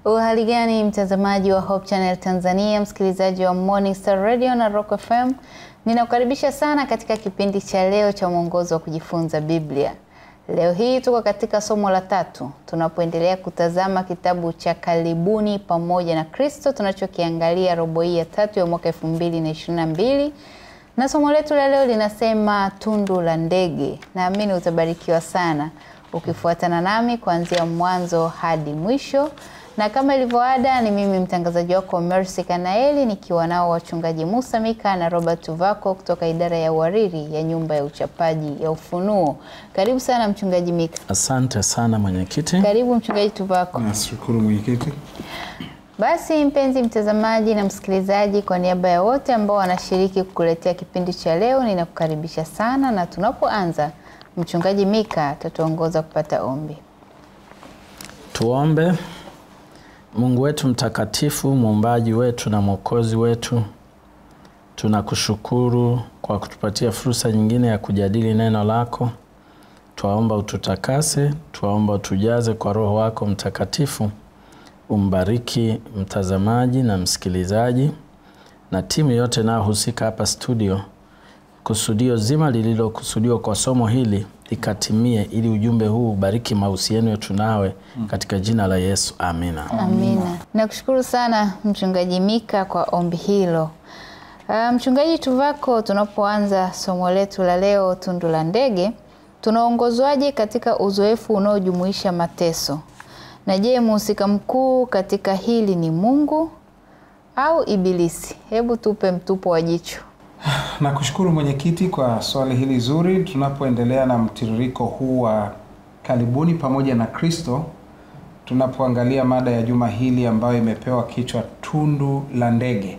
Uhali gani mtazamaji wa Hope Channel Tanzania, msikilizaji wa Morning Star Radio na Rock FM, ninakukaribisha sana katika kipindi cha leo cha mwongozo wa kujifunza Biblia. Leo hii tuko katika somo la tatu tunapoendelea kutazama kitabu cha Karibuni pamoja na Kristo tunachokiangalia robo hii ya tatu ya mwaka elfu mbili na ishirini na mbili na somo letu la leo linasema tundu la ndege. Naamini utabarikiwa sana ukifuatana nami kuanzia mwanzo hadi mwisho, na kama ilivyoada, ni mimi mtangazaji wako Mercy Kanaeli nikiwa nao wachungaji Musa Mika na Robert Tuvako kutoka idara ya uhariri ya nyumba ya uchapaji ya Ufunuo. Karibu sana mchungaji Mika. Asante sana mwenyekiti. Karibu mchungaji Tuvako. Nashukuru mwenyekiti. Basi mpenzi mtazamaji na msikilizaji, kwa niaba ya wote ambao wanashiriki kukuletea kipindi cha leo, ninakukaribisha sana, na tunapoanza, mchungaji Mika atatuongoza kupata ombi. Tuombe. Mungu wetu mtakatifu, muumbaji wetu na mwokozi wetu, tunakushukuru kwa kutupatia fursa nyingine ya kujadili neno lako. Twaomba ututakase, twaomba utujaze kwa Roho wako Mtakatifu. Umbariki mtazamaji na msikilizaji na timu yote inayohusika hapa studio. Kusudio zima lililokusudiwa kwa somo hili likatimie, ili ujumbe huu ubariki mahusiano yetu nawe, katika jina la Yesu, amina. Amina. Nakushukuru sana mchungaji Mika kwa ombi hilo. Uh, mchungaji Tuvako, tunapoanza somo letu la leo, tundu la ndege, tunaongozwaje katika uzoefu unaojumuisha mateso? Na je, mhusika mkuu katika hili ni Mungu au Ibilisi? Hebu tupe mtupo wa jicho. Nakushukuru mwenyekiti kwa swali hili zuri. Tunapoendelea na mtiririko huu wa karibuni pamoja na Kristo, tunapoangalia mada ya juma hili ambayo imepewa kichwa tundu la ndege.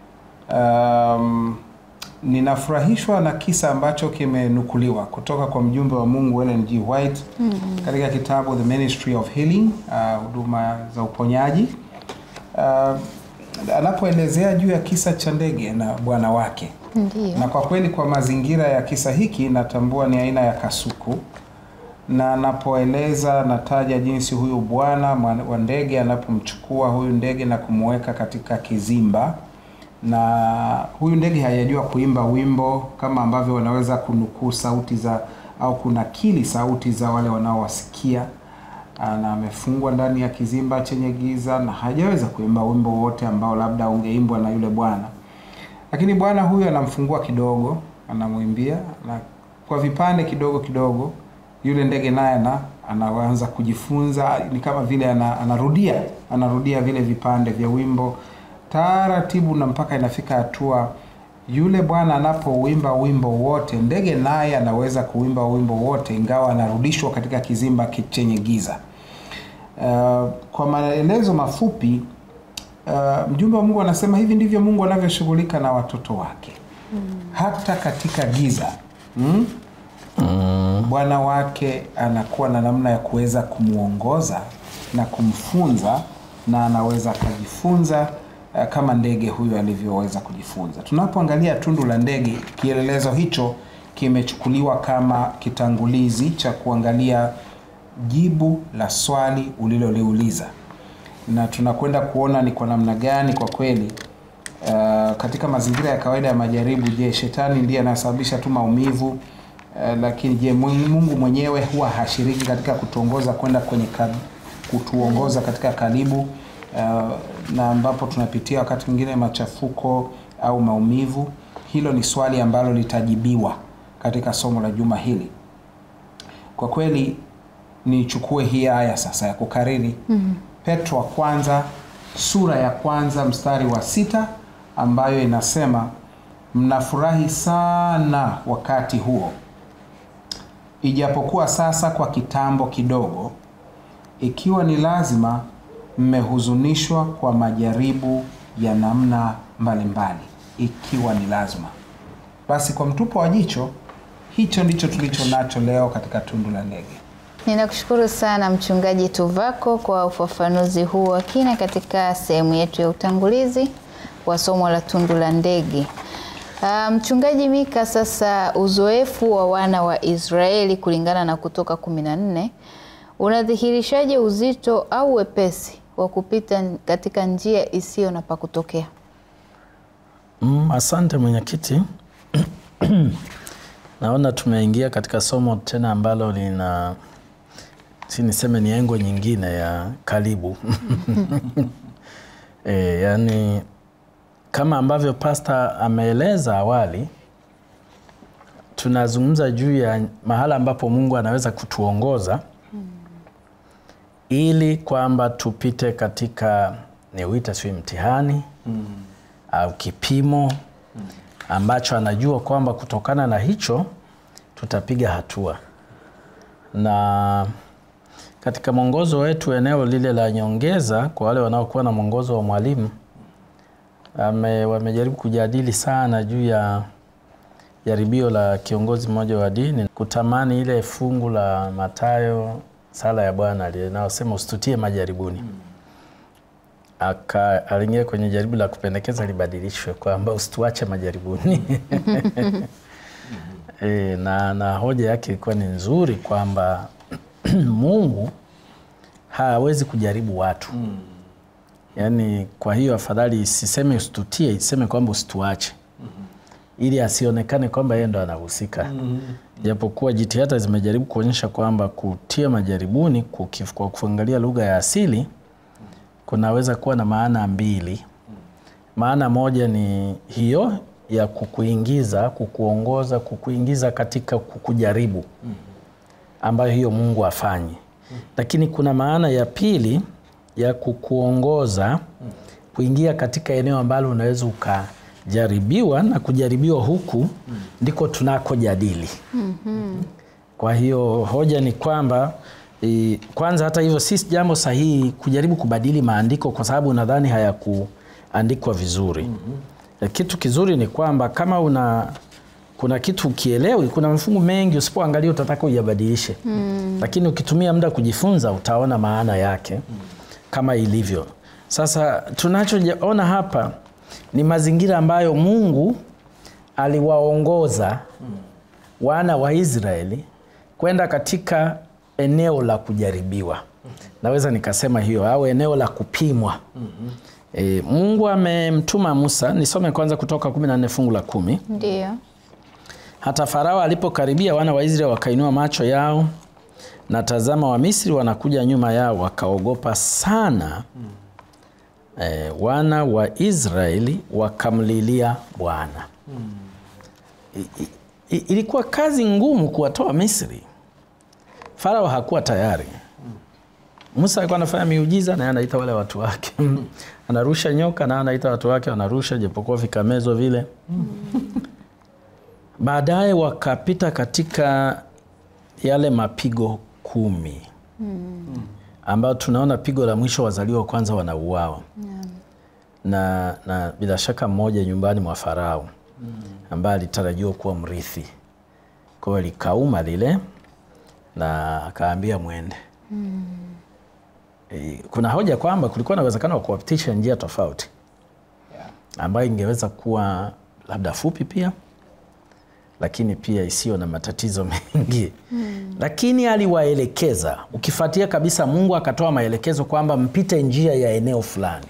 Um, ninafurahishwa na kisa ambacho kimenukuliwa kutoka kwa mjumbe wa Mungu Ellen G. White mm -hmm. katika kitabu The Ministry of Healing, huduma uh, za uponyaji uh, anapoelezea juu ya kisa cha ndege na bwana wake. Ndiyo. Na kwa kweli kwa mazingira ya kisa hiki natambua ni aina ya kasuku, na anapoeleza nataja jinsi huyu bwana wa ndege anapomchukua huyu ndege na kumweka katika kizimba, na huyu ndege hayajua kuimba wimbo kama ambavyo wanaweza kunukuu sauti za au kunakili sauti za wale wanaowasikia na amefungwa ndani ya kizimba chenye giza na hajaweza kuimba wimbo wote ambao labda ungeimbwa na yule bwana. Lakini bwana huyu anamfungua kidogo, anamwimbia na kwa vipande kidogo kidogo, yule ndege naye na anaanza kujifunza, ni kama vile anarudia anarudia vile vipande vya wimbo taratibu, na mpaka inafika hatua yule bwana anapouimba wimbo wote, ndege naye anaweza kuimba wimbo wote, ingawa anarudishwa katika kizimba chenye giza. Uh, kwa maelezo mafupi uh, mjumbe wa Mungu anasema hivi ndivyo Mungu anavyoshughulika na watoto wake mm. hata katika giza mm? Mm. Bwana wake anakuwa na namna ya kuweza kumwongoza na kumfunza, na anaweza akajifunza uh, kama ndege huyu alivyoweza kujifunza. Tunapoangalia tundu la ndege, kielelezo hicho kimechukuliwa kama kitangulizi cha kuangalia jibu la swali uliloliuliza, na tunakwenda kuona ni kwa namna gani kwa kweli uh, katika mazingira ya kawaida ya majaribu, je, shetani ndiye anasababisha tu maumivu uh, lakini je, Mungu mwenyewe huwa hashiriki katika kutuongoza kwenda kwenye kab, kutuongoza katika karibu uh, na ambapo tunapitia wakati mwingine machafuko au maumivu? Hilo ni swali ambalo litajibiwa katika somo la juma hili. Kwa kweli nichukue hii aya sasa ya kukariri mm -hmm. Petro wa kwanza sura ya kwanza mstari wa sita ambayo inasema mnafurahi sana wakati huo, ijapokuwa sasa kwa kitambo kidogo, ikiwa ni lazima, mmehuzunishwa kwa majaribu ya namna mbalimbali, ikiwa ni lazima. Basi kwa mtupo wa jicho, hicho ndicho tulicho nacho leo katika tundu la ndege. Ninakushukuru sana mchungaji Tuvako kwa ufafanuzi huu wa kina katika sehemu yetu ya utangulizi wa somo la tundu la ndege. Uh, mchungaji Mika, sasa uzoefu wa wana wa Israeli kulingana na Kutoka kumi na nne unadhihirishaje uzito au wepesi wa kupita katika njia isiyo na pa kutokea? Mm, asante mwenyekiti. Naona tumeingia katika somo tena ambalo lina si niseme ni engo nyingine ya karibu e, yani kama ambavyo pasta ameeleza awali, tunazungumza juu ya mahala ambapo Mungu anaweza kutuongoza ili kwamba tupite katika niuita sio mtihani au kipimo ambacho anajua kwamba kutokana na hicho tutapiga hatua. Na katika mwongozo wetu eneo lile la nyongeza, kwa wale wanaokuwa na mwongozo wa mwalimu ame, wamejaribu kujadili sana juu ya jaribio la kiongozi mmoja wa dini kutamani ile fungu la Mathayo sala ya Bwana linalosema usitutie majaribuni aka aliingia kwenye jaribu la kupendekeza libadilishwe kwamba usituache majaribuni. E, na, na hoja yake ilikuwa ni nzuri kwamba Mungu hawezi kujaribu watu yaani, kwa hiyo afadhali isiseme usitutie, iseme kwamba usituache ili asionekane kwamba yeye ndo anahusika japokuwa jitihada zimejaribu kuonyesha kwamba kutia majaribuni kukif, kwa kuangalia lugha ya asili kunaweza kuwa na maana mbili. Maana moja ni hiyo ya kukuingiza, kukuongoza, kukuingiza katika kukujaribu, ambayo hiyo Mungu afanye. Lakini kuna maana ya pili ya kukuongoza kuingia katika eneo ambalo unaweza ukajaribiwa, na kujaribiwa huku ndiko tunakojadili. Kwa hiyo hoja ni kwamba E, kwanza hata hivyo si jambo sahihi kujaribu kubadili maandiko kwa sababu nadhani hayakuandikwa vizuri. E, kitu kizuri ni kwamba kama una kuna kitu ukielewi, kuna mafungu mengi usipoangalia utataka uyabadilishe, lakini ukitumia muda kujifunza utaona maana yake kama ilivyo. Sasa tunachoona hapa ni mazingira ambayo Mungu aliwaongoza wana wa Israeli kwenda katika eneo la kujaribiwa, naweza nikasema hiyo, au eneo la kupimwa. E, Mungu amemtuma Musa. Nisome kwanza Kutoka 14 fungu la kumi. Ndio. Hata Farao alipokaribia, wana wa Israeli wakainua macho yao, na tazama, Wamisri wanakuja nyuma yao, wakaogopa sana. E, wana wa Israeli wakamlilia Bwana. I- i- ilikuwa kazi ngumu kuwatoa Misri. Farao hakuwa tayari. Musa alikuwa anafanya miujiza na yeye anaita wale watu wake anarusha nyoka na anaita watu wake wanarusha, japokuwa vikamezo vile. Baadaye wakapita katika yale mapigo kumi ambayo tunaona pigo la mwisho wazaliwa wa kwanza wanauawa na, na bila shaka mmoja nyumbani mwa Farao ambaye alitarajiwa kuwa mrithi. Kwa hiyo likauma lile na akaambia mwende. E, kuna hoja kwamba kulikuwa na uwezekano wa kuwapitisha njia tofauti ambayo ingeweza kuwa labda fupi pia, lakini pia isiyo na matatizo mengi lakini aliwaelekeza. Ukifuatia kabisa, Mungu akatoa maelekezo kwamba mpite njia ya eneo fulani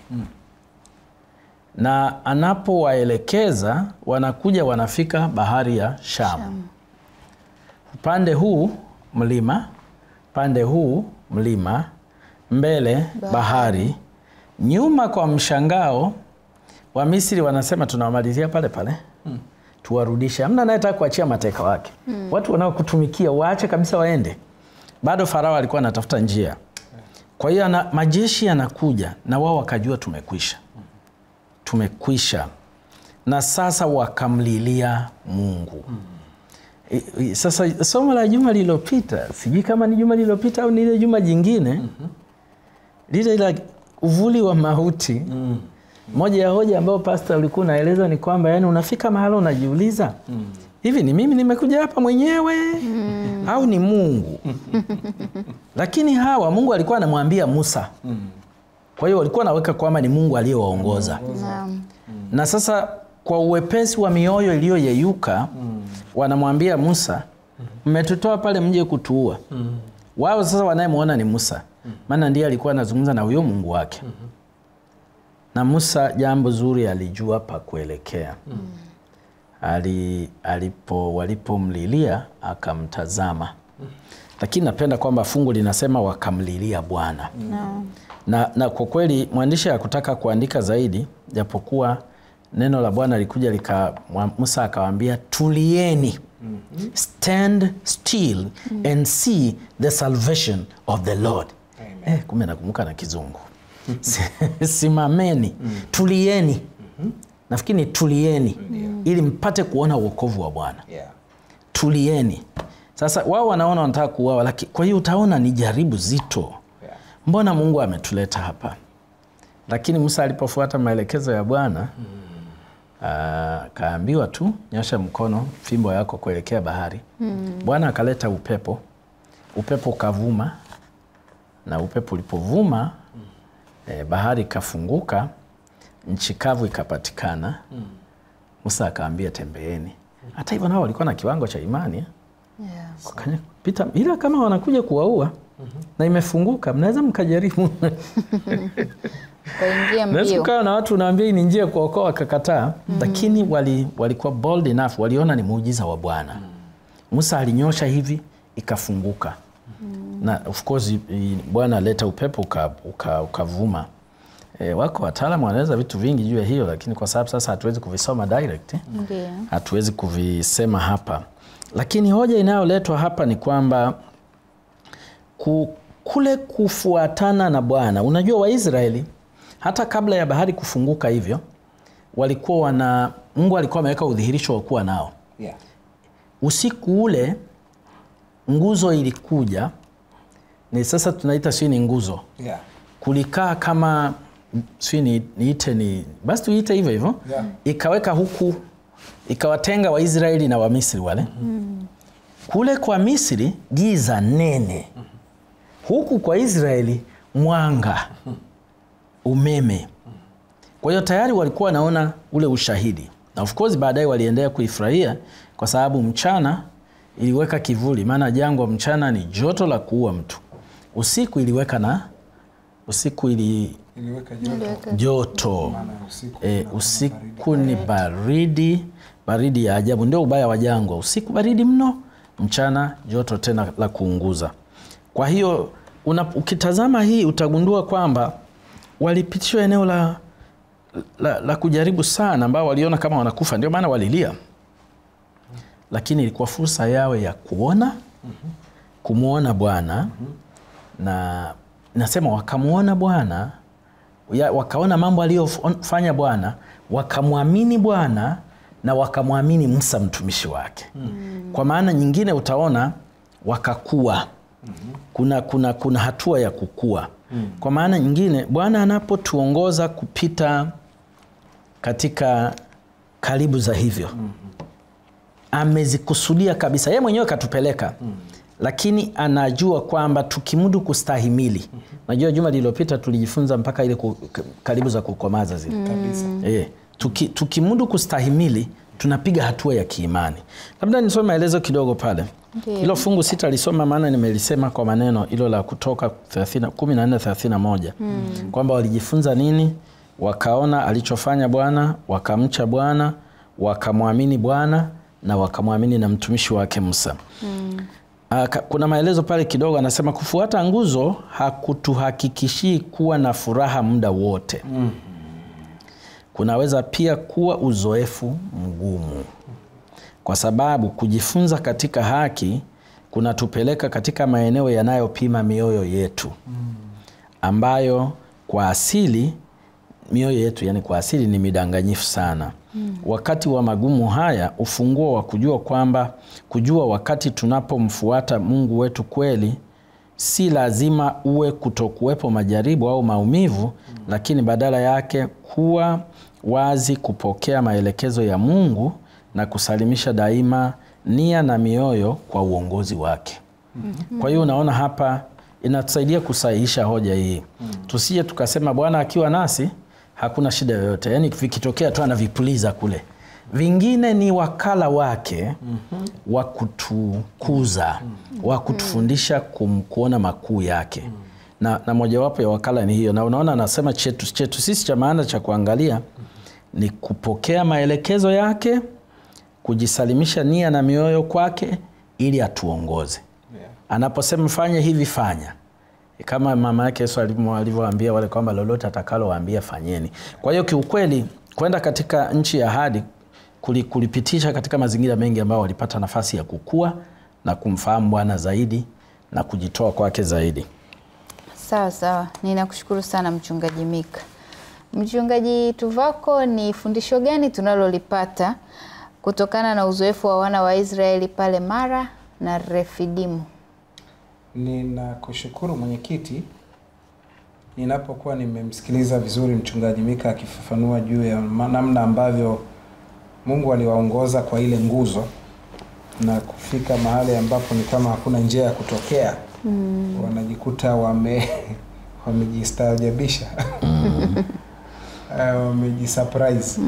na anapowaelekeza wanakuja wanafika bahari ya Shamu. Upande huu mlima, pande huu mlima, mbele bahari, nyuma kwa mshangao wa Misri wanasema tunawamalizia pale pale tuwarudishe. Hamna anayetaka kuachia mateka wake. Watu wanaokutumikia waache kabisa waende. Bado Farao alikuwa anatafuta njia. Kwa hiyo ana- majeshi yanakuja na wao wakajua tumekwisha, tumekwisha, na sasa wakamlilia Mungu. I- i- Sasa somo la juma lililopita, sijui kama ni juma lililopita au ni ile juma jingine, lile la uvuli wa mauti. Moja ya hoja ambayo pasta ulikuwa unaeleza ni kwamba yani, unafika mahala unajiuliza hivi, ni mimi nimekuja hapa mwenyewe au ni Mungu? Lakini hawa Mungu alikuwa anamwambia Musa, kwa hiyo walikuwa naweka kwamba ni Mungu aliyewaongoza Naam. na sasa kwa uwepesi wa mioyo iliyoyeyuka wanamwambia Musa, mmetutoa pale mje kutuua. Wao sasa wanayemwona ni Musa, maana ndiye alikuwa anazungumza na huyo Mungu wake. Na Musa jambo zuri alijua pa kuelekea. Ali, alipo walipomlilia akamtazama. Lakini napenda kwamba fungu linasema wakamlilia Bwana Naam. na, na kwa kweli mwandishi hakutaka kuandika zaidi, japokuwa neno la Bwana likuja lika mwa- Musa akawaambia tulieni, stand still and see the salvation of the Lord. Eh, kumbe nakumbuka na Kizungu. Simameni, tulieni. Nafikiri ni tulieni ili mpate kuona wokovu wa Bwana Yeah. tulieni. Sasa wao wanaona wanataka kuuawa, lakini kwa hiyo utaona ni jaribu zito. Yeah. Mbona Mungu ametuleta hapa? Lakini Musa alipofuata maelekezo ya Bwana akaambiwa tu nyosha mkono fimbo yako kuelekea bahari. Bwana akaleta upepo, upepo ukavuma, na upepo ulipovuma eh, bahari ikafunguka, nchi kavu ikapatikana. Musa akaambia tembeeni. Hata hivyo nao walikuwa na kiwango cha imani eh? Yes. Kanya- pita ila kama wanakuja kuwaua na imefunguka, mnaweza mkajaribu. Kaingia Naweza mbio. kukaa na watu unaambia hii ni njia ya kuokoa, wakakataa. Lakini wali, walikuwa bold enough, waliona ni muujiza wa Bwana. Musa alinyosha hivi ikafunguka, na of course i- Bwana aleta upepo uka- uka- ukavuma. E, wako wataalamu wanaweza vitu vingi juu ya hiyo, lakini kwa sababu sasa hatuwezi kuvisoma direct eh? Ndio. hatuwezi kuvisema hapa, lakini hoja inayoletwa hapa ni kwamba ku, kule kufuatana na Bwana. Unajua, Waisraeli hata kabla ya bahari kufunguka hivyo walikuwa wana Mungu alikuwa ameweka udhihirisho wa kuwa nao. Yeah. Usiku ule nguzo ilikuja, ni sasa tunaita sio ni nguzo, Yeah. kulikaa kama sio ni, niite ni basi tuite hivyo hivyo Yeah. ikaweka huku ikawatenga Waisraeli na Wamisri wale kule kwa Misri giza nene, huku kwa Israeli mwanga, umeme. Kwa hiyo tayari walikuwa wanaona ule ushahidi, na of course baadaye waliendelea kuifurahia kwa sababu mchana iliweka kivuli, maana jangwa mchana ni joto la kuua mtu, usiku iliweka na usiku ili Iliweka joto. Iliweka- joto Maana usiku e, kuna usiku ni baridi baridi ya ajabu. Ndio ubaya wa jangwa, usiku baridi mno, mchana joto tena la kuunguza. Kwa hiyo una, ukitazama hii utagundua kwamba walipitishwa eneo la, la, la kujaribu sana, ambao waliona kama wanakufa, ndio maana walilia, lakini ilikuwa fursa yao ya kuona kumwona Bwana na nasema wakamwona Bwana ya- wakaona mambo aliyofanya Bwana, wakamwamini Bwana na wakamwamini Musa mtumishi wake. Kwa maana nyingine utaona wakakua. Kuna, kuna, kuna hatua ya kukua. Kwa maana nyingine Bwana anapotuongoza kupita katika karibu za hivyo amezikusudia kabisa, yeye mwenyewe katupeleka lakini anajua kwamba tukimudu kustahimili. Najua juma lililopita tulijifunza mpaka ile ku- k- karibu za kukomaza zile kabisa. e, tuki, tukimudu kustahimili tunapiga hatua ya kiimani. Labda nisome maelezo kidogo pale. Ndiyo. Hilo fungu sitalisoma maana nimelisema kwa maneno hilo la Kutoka 30 14 31 kwamba walijifunza nini, wakaona alichofanya Bwana, wakamcha Bwana, wakamwamini Bwana na wakamwamini na mtumishi wake Musa. Ah, ka- kuna maelezo pale kidogo, anasema kufuata nguzo hakutuhakikishii kuwa na furaha muda wote. Kunaweza pia kuwa uzoefu mgumu, kwa sababu kujifunza katika haki kunatupeleka katika maeneo yanayopima mioyo yetu, ambayo kwa asili mioyo yetu yani kwa asili ni midanganyifu sana. Wakati wa magumu haya, ufunguo wa kujua kwamba kujua wakati tunapomfuata Mungu wetu kweli, si lazima uwe kutokuwepo majaribu au maumivu, lakini badala yake kuwa wazi kupokea maelekezo ya Mungu na kusalimisha daima nia na mioyo kwa uongozi wake. Kwa hiyo unaona hapa inatusaidia kusahihisha hoja hii, tusije tukasema Bwana akiwa nasi hakuna shida yoyote, yaani vikitokea tu anavipuliza kule. Vingine ni wakala wake wa kutukuza, wa kutufundisha kum- kuona makuu yake. na, na mojawapo ya wakala ni hiyo, na unaona anasema chetu chetu sisi cha maana cha kuangalia ni kupokea maelekezo yake, kujisalimisha nia na mioyo kwake ili atuongoze. Anaposema fanye hivi, fanya kama mama yake Yesu alivyo- alivyowaambia wale kwamba lolote atakalowaambia fanyeni. Kwa hiyo kiukweli, kwenda katika nchi ya ahadi kuli- kulipitisha katika mazingira mengi ambayo walipata nafasi ya kukua na kumfahamu Bwana zaidi na kujitoa kwake zaidi. Sawa sawa, ninakushukuru sana Mchungaji Mika. Mchungaji Tuvako, ni fundisho gani tunalolipata kutokana na uzoefu wa wana wa Israeli pale Mara na Refidimu? Ninakushukuru mwenyekiti, ninapokuwa nimemsikiliza vizuri mchungaji Mika akifafanua juu ya ma- namna ambavyo Mungu aliwaongoza kwa ile nguzo na kufika mahali ambapo ni kama hakuna njia ya kutokea mm. wanajikuta wame wamejistaajabisha Eh, wamejisurprise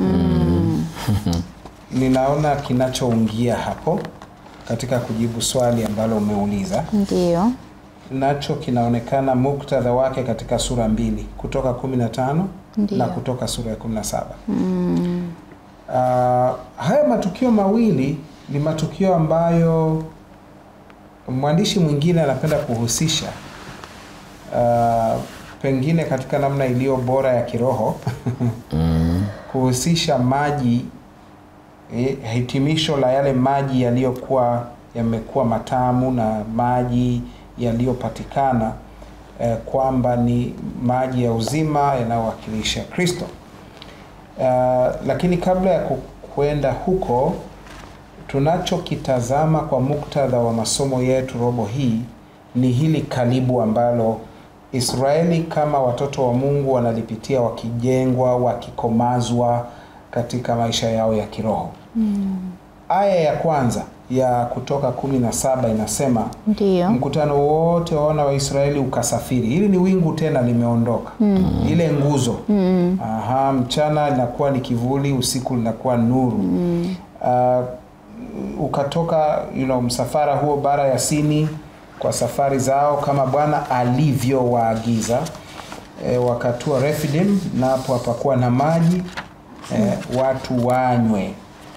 ninaona kinachoungia hapo katika kujibu swali ambalo umeuliza Ndiyo, nacho kinaonekana muktadha wake katika sura mbili kutoka 15 Ndiyo. na kutoka sura ya 17 mm. uh, haya matukio mawili ni matukio ambayo mwandishi mwingine anapenda kuhusisha uh, pengine katika namna iliyo bora ya kiroho kuhusisha maji eh, hitimisho la yale maji yaliyokuwa yamekuwa matamu na maji yaliyopatikana eh, kwamba ni maji ya uzima yanayowakilisha Kristo. Uh, lakini kabla ya ku- kwenda huko, tunachokitazama kwa muktadha wa masomo yetu robo hii ni hili kalibu ambalo Israeli kama watoto wa Mungu wanalipitia wakijengwa, wakikomazwa katika maisha yao ya kiroho. Aya ya kwanza ya Kutoka kumi na saba inasema ndiyo, mkutano wote wa wana wa Israeli ukasafiri. Hili ni wingu tena limeondoka, ile nguzo. Aha, mchana linakuwa ni kivuli, usiku linakuwa nuru. Uh, ukatoka you know, msafara huo bara ya Sini kwa safari zao kama Bwana alivyowaagiza. E, wakatua Refidim, napo hapakuwa na maji e, watu wanywe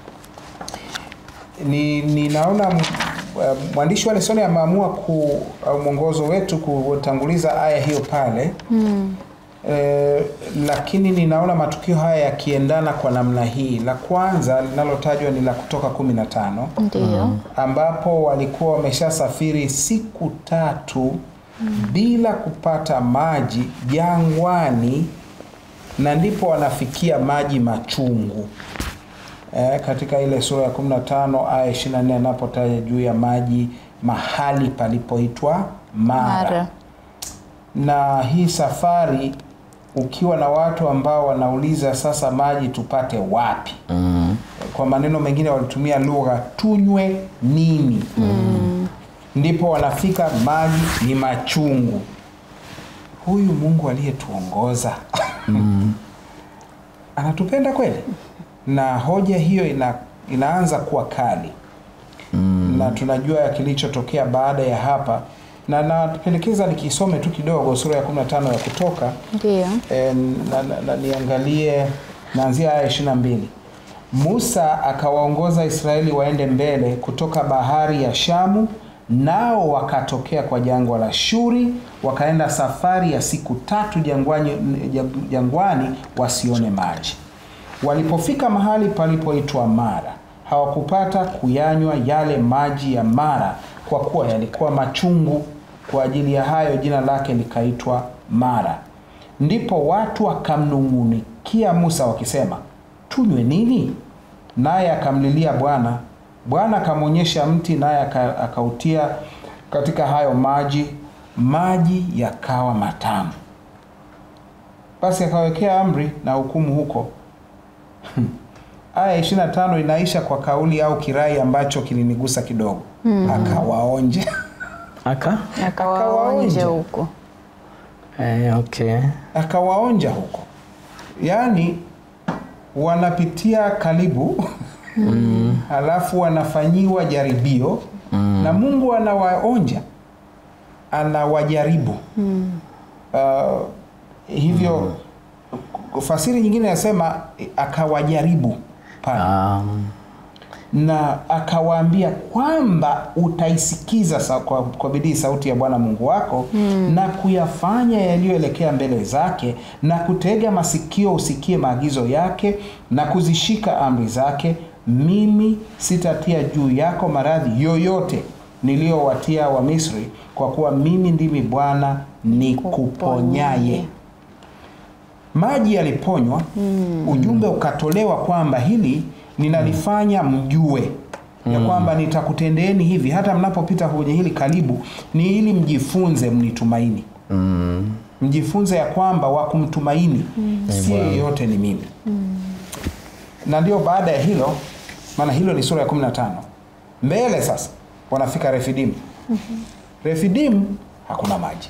ni ninaona m- uh, mwandishi wa lesoni ameamua ku au mwongozo wetu kutanguliza aya hiyo pale mm. E, lakini ninaona matukio haya yakiendana kwa namna hii. La kwanza linalotajwa ni la Kutoka kumi na tano ndiyo, ambapo walikuwa wameshasafiri siku tatu bila kupata maji jangwani, na ndipo wanafikia maji machungu eh, katika ile sura ya 15 aya 24 anapotaja juu ya maji mahali palipoitwa Mara. Mara. Na hii safari ukiwa na watu ambao wanauliza sasa maji tupate wapi? Mm. Kwa maneno mengine walitumia lugha tunywe nini? Ndipo wanafika maji ni machungu. Huyu Mungu aliyetuongoza anatupenda kweli? Na hoja hiyo ina, inaanza kuwa kali na tunajua kilichotokea baada ya hapa, na napendekeza nikisome tu kidogo sura ya 15 ya Kutoka ndiyo, e, na, na, na niangalie naanzia aya 22. Musa akawaongoza Israeli waende mbele kutoka bahari ya Shamu, nao wakatokea kwa jangwa la Shuri, wakaenda safari ya siku tatu jangwani, jangwani wasione maji. Walipofika mahali palipoitwa Mara, hawakupata kuyanywa yale maji ya Mara, kwa kuwa yalikuwa machungu. Kwa ajili ya hayo jina lake likaitwa Mara. Ndipo watu wakamnung'unikia Musa wakisema, tunywe nini? Naye akamlilia Bwana. Bwana akamwonyesha mti, naye aka- akautia katika hayo maji, maji yakawa matamu. Basi akawekea amri na hukumu huko. Aya 25 inaisha kwa kauli au kirai ambacho kilinigusa kidogo. Akawaonja Aka? akawaonje Akawaonja. huko. Eh, okay. akawaonja huko, yaani wanapitia karibu halafu wanafanyiwa jaribio na Mungu anawaonja, anawajaribu uh, hivyo fasiri nyingine inasema akawajaribu pale Um, na akawaambia kwamba utaisikiza sa, kwa, kwa bidii sauti ya Bwana Mungu wako mm. na kuyafanya yaliyoelekea mbele zake na kutega masikio usikie maagizo yake na kuzishika amri zake, mimi sitatia juu yako maradhi yoyote niliyowatia wa Misri, kwa kuwa mimi ndimi Bwana nikuponyaye. Maji yaliponywa mm. ujumbe ukatolewa kwamba hili ninalifanya mjue ya kwamba nitakutendeeni hivi hata mnapopita kwenye hili karibu, ni ili mjifunze mnitumaini, mm, mjifunze ya kwamba wa kumtumaini si yeyote ni mimi. Na ndio baada ya hilo, maana hilo ni sura ya 15 mbele sasa wanafika Refidimu. Refidimu hakuna maji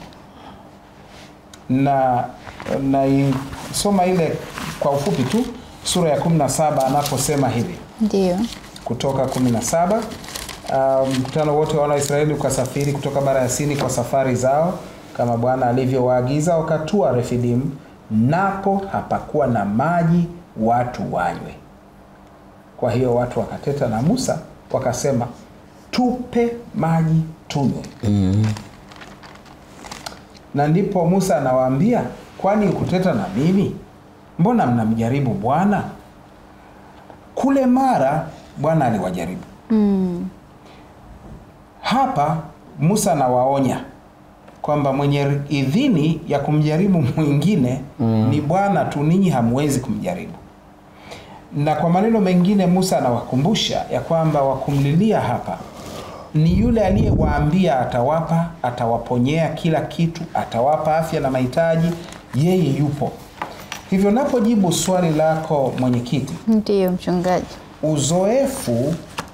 na naisoma ile kwa ufupi tu sura ya 17 anaposema hivi Ndio. kutoka 17 uh, mkutano wote wa wana wa Israeli ukasafiri kutoka bara ya Sini kwa safari zao kama Bwana alivyowaagiza, wakatua Refidimu, napo hapakuwa na maji watu wanywe. Kwa hiyo watu wakateta na Musa wakasema, tupe maji tunywe. mm, Na ndipo Musa anawaambia, kwani kuteta na mimi? Mbona mnamjaribu Bwana? Kule Mara Bwana aliwajaribu. Mm. Hapa Musa anawaonya kwamba mwenye idhini ya kumjaribu mwingine ni Bwana tu, ninyi hamwezi kumjaribu. Na kwa maneno mengine, Musa anawakumbusha ya kwamba wakumlilia hapa ni yule aliyewaambia atawapa, atawaponyea kila kitu, atawapa afya na mahitaji, yeye yupo. Hivyo napojibu swali lako mwenyekiti, Ndio mchungaji. uzoefu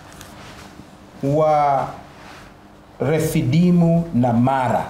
wa Refidimu na Mara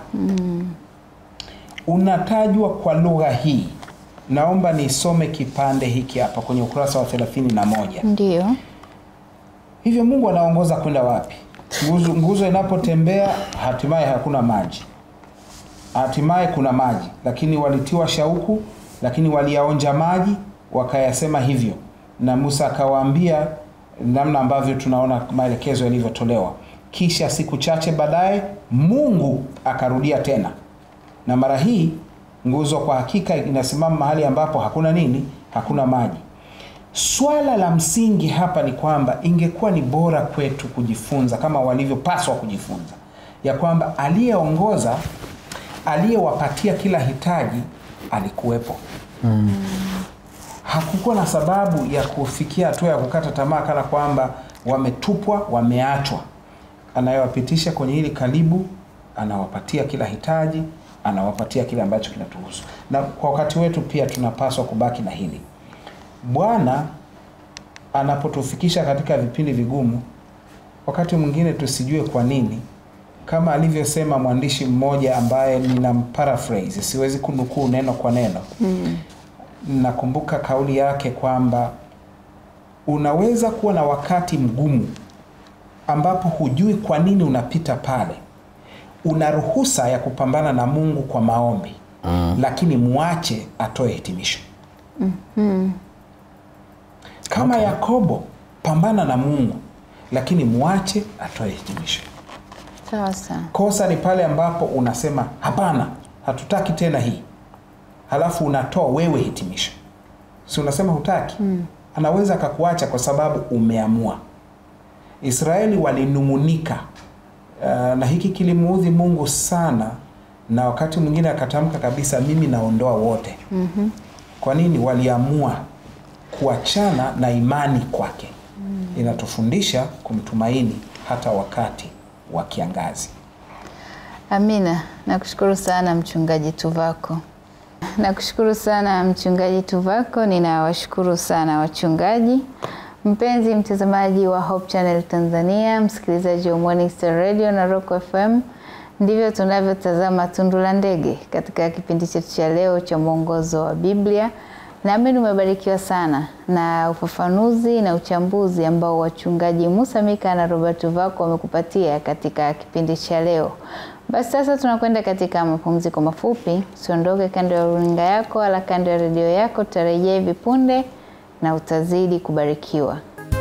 unatajwa kwa lugha hii. Naomba nisome kipande hiki hapa kwenye ukurasa wa 31. Ndio. Hivyo Mungu anaongoza kwenda wapi? Nguzo, nguzo inapotembea hatimaye hakuna maji, hatimaye kuna maji, lakini walitiwa shauku, lakini waliyaonja maji wakayasema hivyo, na Musa akawaambia namna ambavyo tunaona maelekezo yalivyotolewa. Kisha siku chache baadaye Mungu akarudia tena, na mara hii nguzo kwa hakika inasimama mahali ambapo hakuna nini, hakuna maji. Swala la msingi hapa ni kwamba ingekuwa ni bora kwetu kujifunza kama walivyopaswa kujifunza, ya kwamba aliyeongoza, aliyewapatia kila hitaji alikuwepo. Hakukuwa na sababu ya kufikia hatua ya kukata tamaa kana kwamba wametupwa, wameachwa. Anayewapitisha kwenye hili karibu, anawapatia kila hitaji, anawapatia kile ambacho kinatuhusu. Na kwa wakati wetu pia tunapaswa kubaki na hili Bwana anapotufikisha katika vipindi vigumu, wakati mwingine tusijue kwa nini, kama alivyosema mwandishi mmoja ambaye nina paraphrase, siwezi kunukuu neno kwa neno mm. Nakumbuka kauli yake kwamba unaweza kuwa na wakati mgumu ambapo hujui kwa nini unapita pale, una ruhusa ya kupambana na Mungu kwa maombi mm. lakini mwache atoe hitimisho kama Yakobo, pambana na Mungu lakini mwache atoe hitimisho. Sawa sawa. Kosa ni pale ambapo unasema hapana, hatutaki tena hii, halafu unatoa wewe hitimisho, si unasema hutaki? Anaweza akakuacha kwa sababu umeamua. Israeli walinung'unika, uh, na hiki kilimuudhi Mungu sana, na wakati mwingine akatamka kabisa, mimi naondoa wote. Kwa nini? Waliamua kuachana na imani kwake. Inatufundisha kumtumaini hata wakati wa kiangazi. Amina, nakushukuru sana mchungaji Tuvako. Nakushukuru sana mchungaji Tuvako. Ninawashukuru sana wachungaji. Mpenzi mtazamaji wa Hope Channel Tanzania, msikilizaji wa Morning Star Radio na Rock FM, ndivyo tunavyotazama tundu la ndege katika kipindi chetu cha leo cha mwongozo wa Biblia. Naamini umebarikiwa sana na ufafanuzi na uchambuzi ambao wachungaji Musa Mika na Robert Vako wamekupatia katika kipindi cha leo. Basi sasa tunakwenda katika mapumziko mafupi. Usiondoke kando ya runinga yako wala kando ya redio yako, tutarejea hivi punde na utazidi kubarikiwa.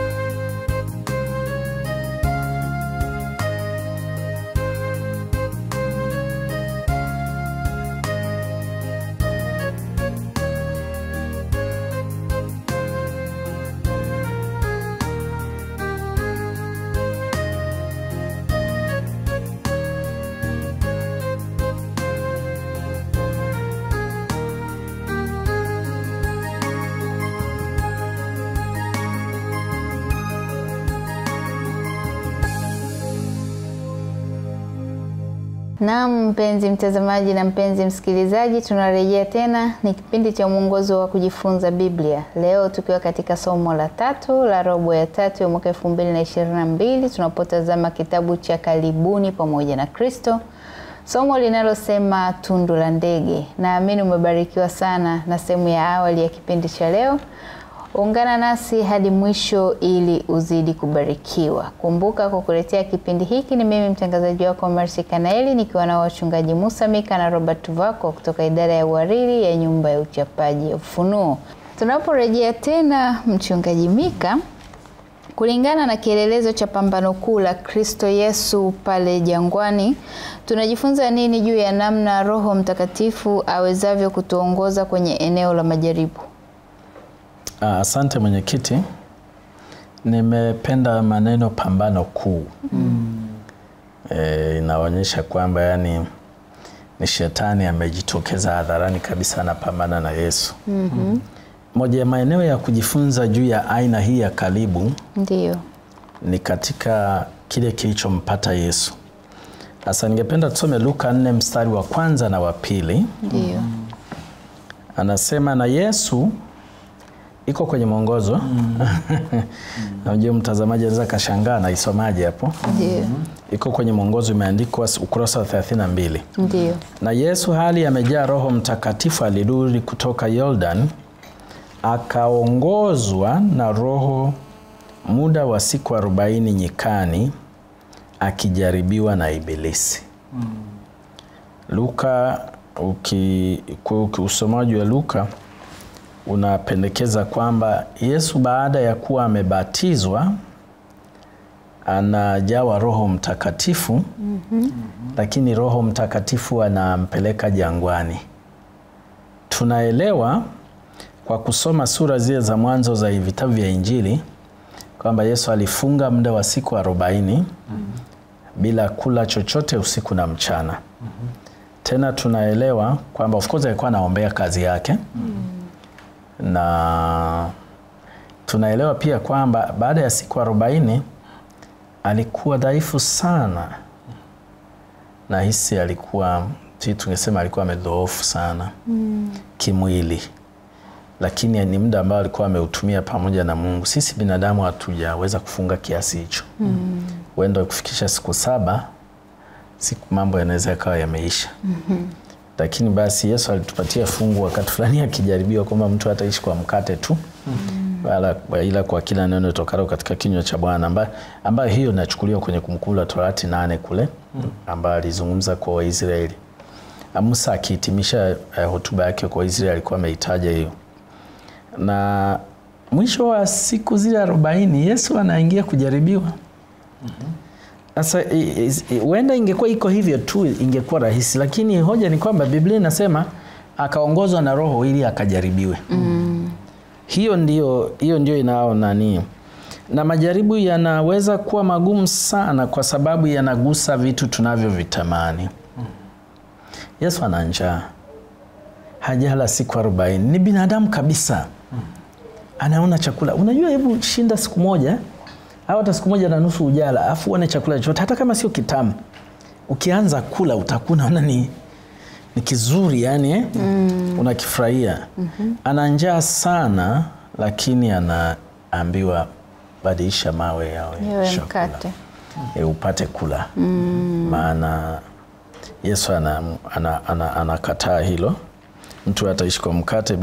Naam, mpenzi mtazamaji na mpenzi msikilizaji, tunarejea tena. Ni kipindi cha mwongozo wa kujifunza Biblia, leo tukiwa katika somo la tatu la robo ya tatu ya mwaka elfu mbili na ishirini na mbili tunapotazama kitabu cha Karibuni pamoja na Kristo, somo linalosema tundu la ndege. Naamini umebarikiwa sana na sehemu ya awali ya kipindi cha leo. Ungana nasi hadi mwisho ili uzidi kubarikiwa. Kumbuka kukuletea kipindi hiki ni mimi mtangazaji wako Mercy Kanaeli nikiwa na wachungaji Musa Mika na Robert Vako kutoka idara ya uhariri ya nyumba ya uchapaji ya Ufunuo. Tunaporejea tena, mchungaji Mika, kulingana na kielelezo cha pambano kuu la Kristo Yesu pale jangwani, tunajifunza nini juu ya namna Roho Mtakatifu awezavyo kutuongoza kwenye eneo la majaribu? Asante mwenyekiti, nimependa maneno pambano kuu mm. E, inaonyesha kwamba yani ni shetani amejitokeza hadharani kabisa anapambana na Yesu. mm -hmm. Moja ya maeneo ya kujifunza juu ya aina hii ya karibu Ndiyo. ni katika kile kilichompata Yesu. Sasa ningependa tusome Luka 4 mstari wa kwanza na wa pili. Ndiyo. Anasema na Yesu iko kwenye mwongozo mm. Najua mtazamaji anaweza kashangaa naisomaje hapo. Ndiyo. Iko kwenye mwongozo, imeandikwa ukurasa wa 32. Ndiyo. Na Yesu hali amejaa Roho Mtakatifu alirudi kutoka Yordan, akaongozwa na Roho muda wa siku arobaini nyikani, akijaribiwa na Ibilisi. mm. Luka uki, uki usomaji wa Luka unapendekeza kwamba Yesu baada ya kuwa amebatizwa anajawa Roho Mtakatifu mm -hmm. Lakini Roho Mtakatifu anampeleka jangwani. Tunaelewa kwa kusoma sura zile za mwanzo za vitabu vya Injili kwamba Yesu alifunga muda wa siku arobaini mm -hmm. bila kula chochote usiku na mchana mm -hmm. Tena tunaelewa kwamba of course alikuwa anaombea kazi yake mm -hmm. na tunaelewa pia kwamba baada ya siku arobaini alikuwa dhaifu sana, na hisi alikuwa si tungesema alikuwa amedhoofu sana mm. kimwili, lakini ni muda ambao alikuwa ameutumia pamoja na Mungu. Sisi binadamu hatujaweza kufunga kiasi hicho huenda mm. kufikisha siku saba, siku mambo yanaweza yakawa yameisha mm -hmm. Lakini basi Yesu alitupatia fungu wakati fulani akijaribiwa kwamba mtu hataishi kwa mkate tu mm -hmm. Wala, ila kwa kila neno tokalo katika kinywa cha Bwana ambayo amba hiyo inachukuliwa kwenye Kumbukumbu la Torati nane kule ambayo alizungumza kwa Waisraeli. Musa akihitimisha uh, hotuba yake kwa Waisraeli alikuwa ameitaja hiyo, na mwisho wa siku zile arobaini Yesu anaingia kujaribiwa. Sasa huenda ingekuwa iko hivyo tu ingekuwa rahisi, lakini hoja ni kwamba Biblia inasema akaongozwa na Roho ili akajaribiwe. mm. Hiyo ndio, hiyo ndio inao nani, na majaribu yanaweza kuwa magumu sana kwa sababu yanagusa vitu tunavyovitamani. Yesu ana njaa, hajala siku arobaini, ni binadamu kabisa, anaona chakula. Unajua, hebu shinda siku moja au hata siku moja na nusu ujala, afu uone chakula chochote, hata kama sio kitamu, ukianza kula utakuwa unaona ni ni kizuri yani eh? mm. unakifurahia mm -hmm. Ana njaa sana, lakini anaambiwa badilisha mawe yawe chakula e, upate kula mm. Maana Yesu anakataa ana, ana, ana hilo, mtu ataishi kwa mkate bila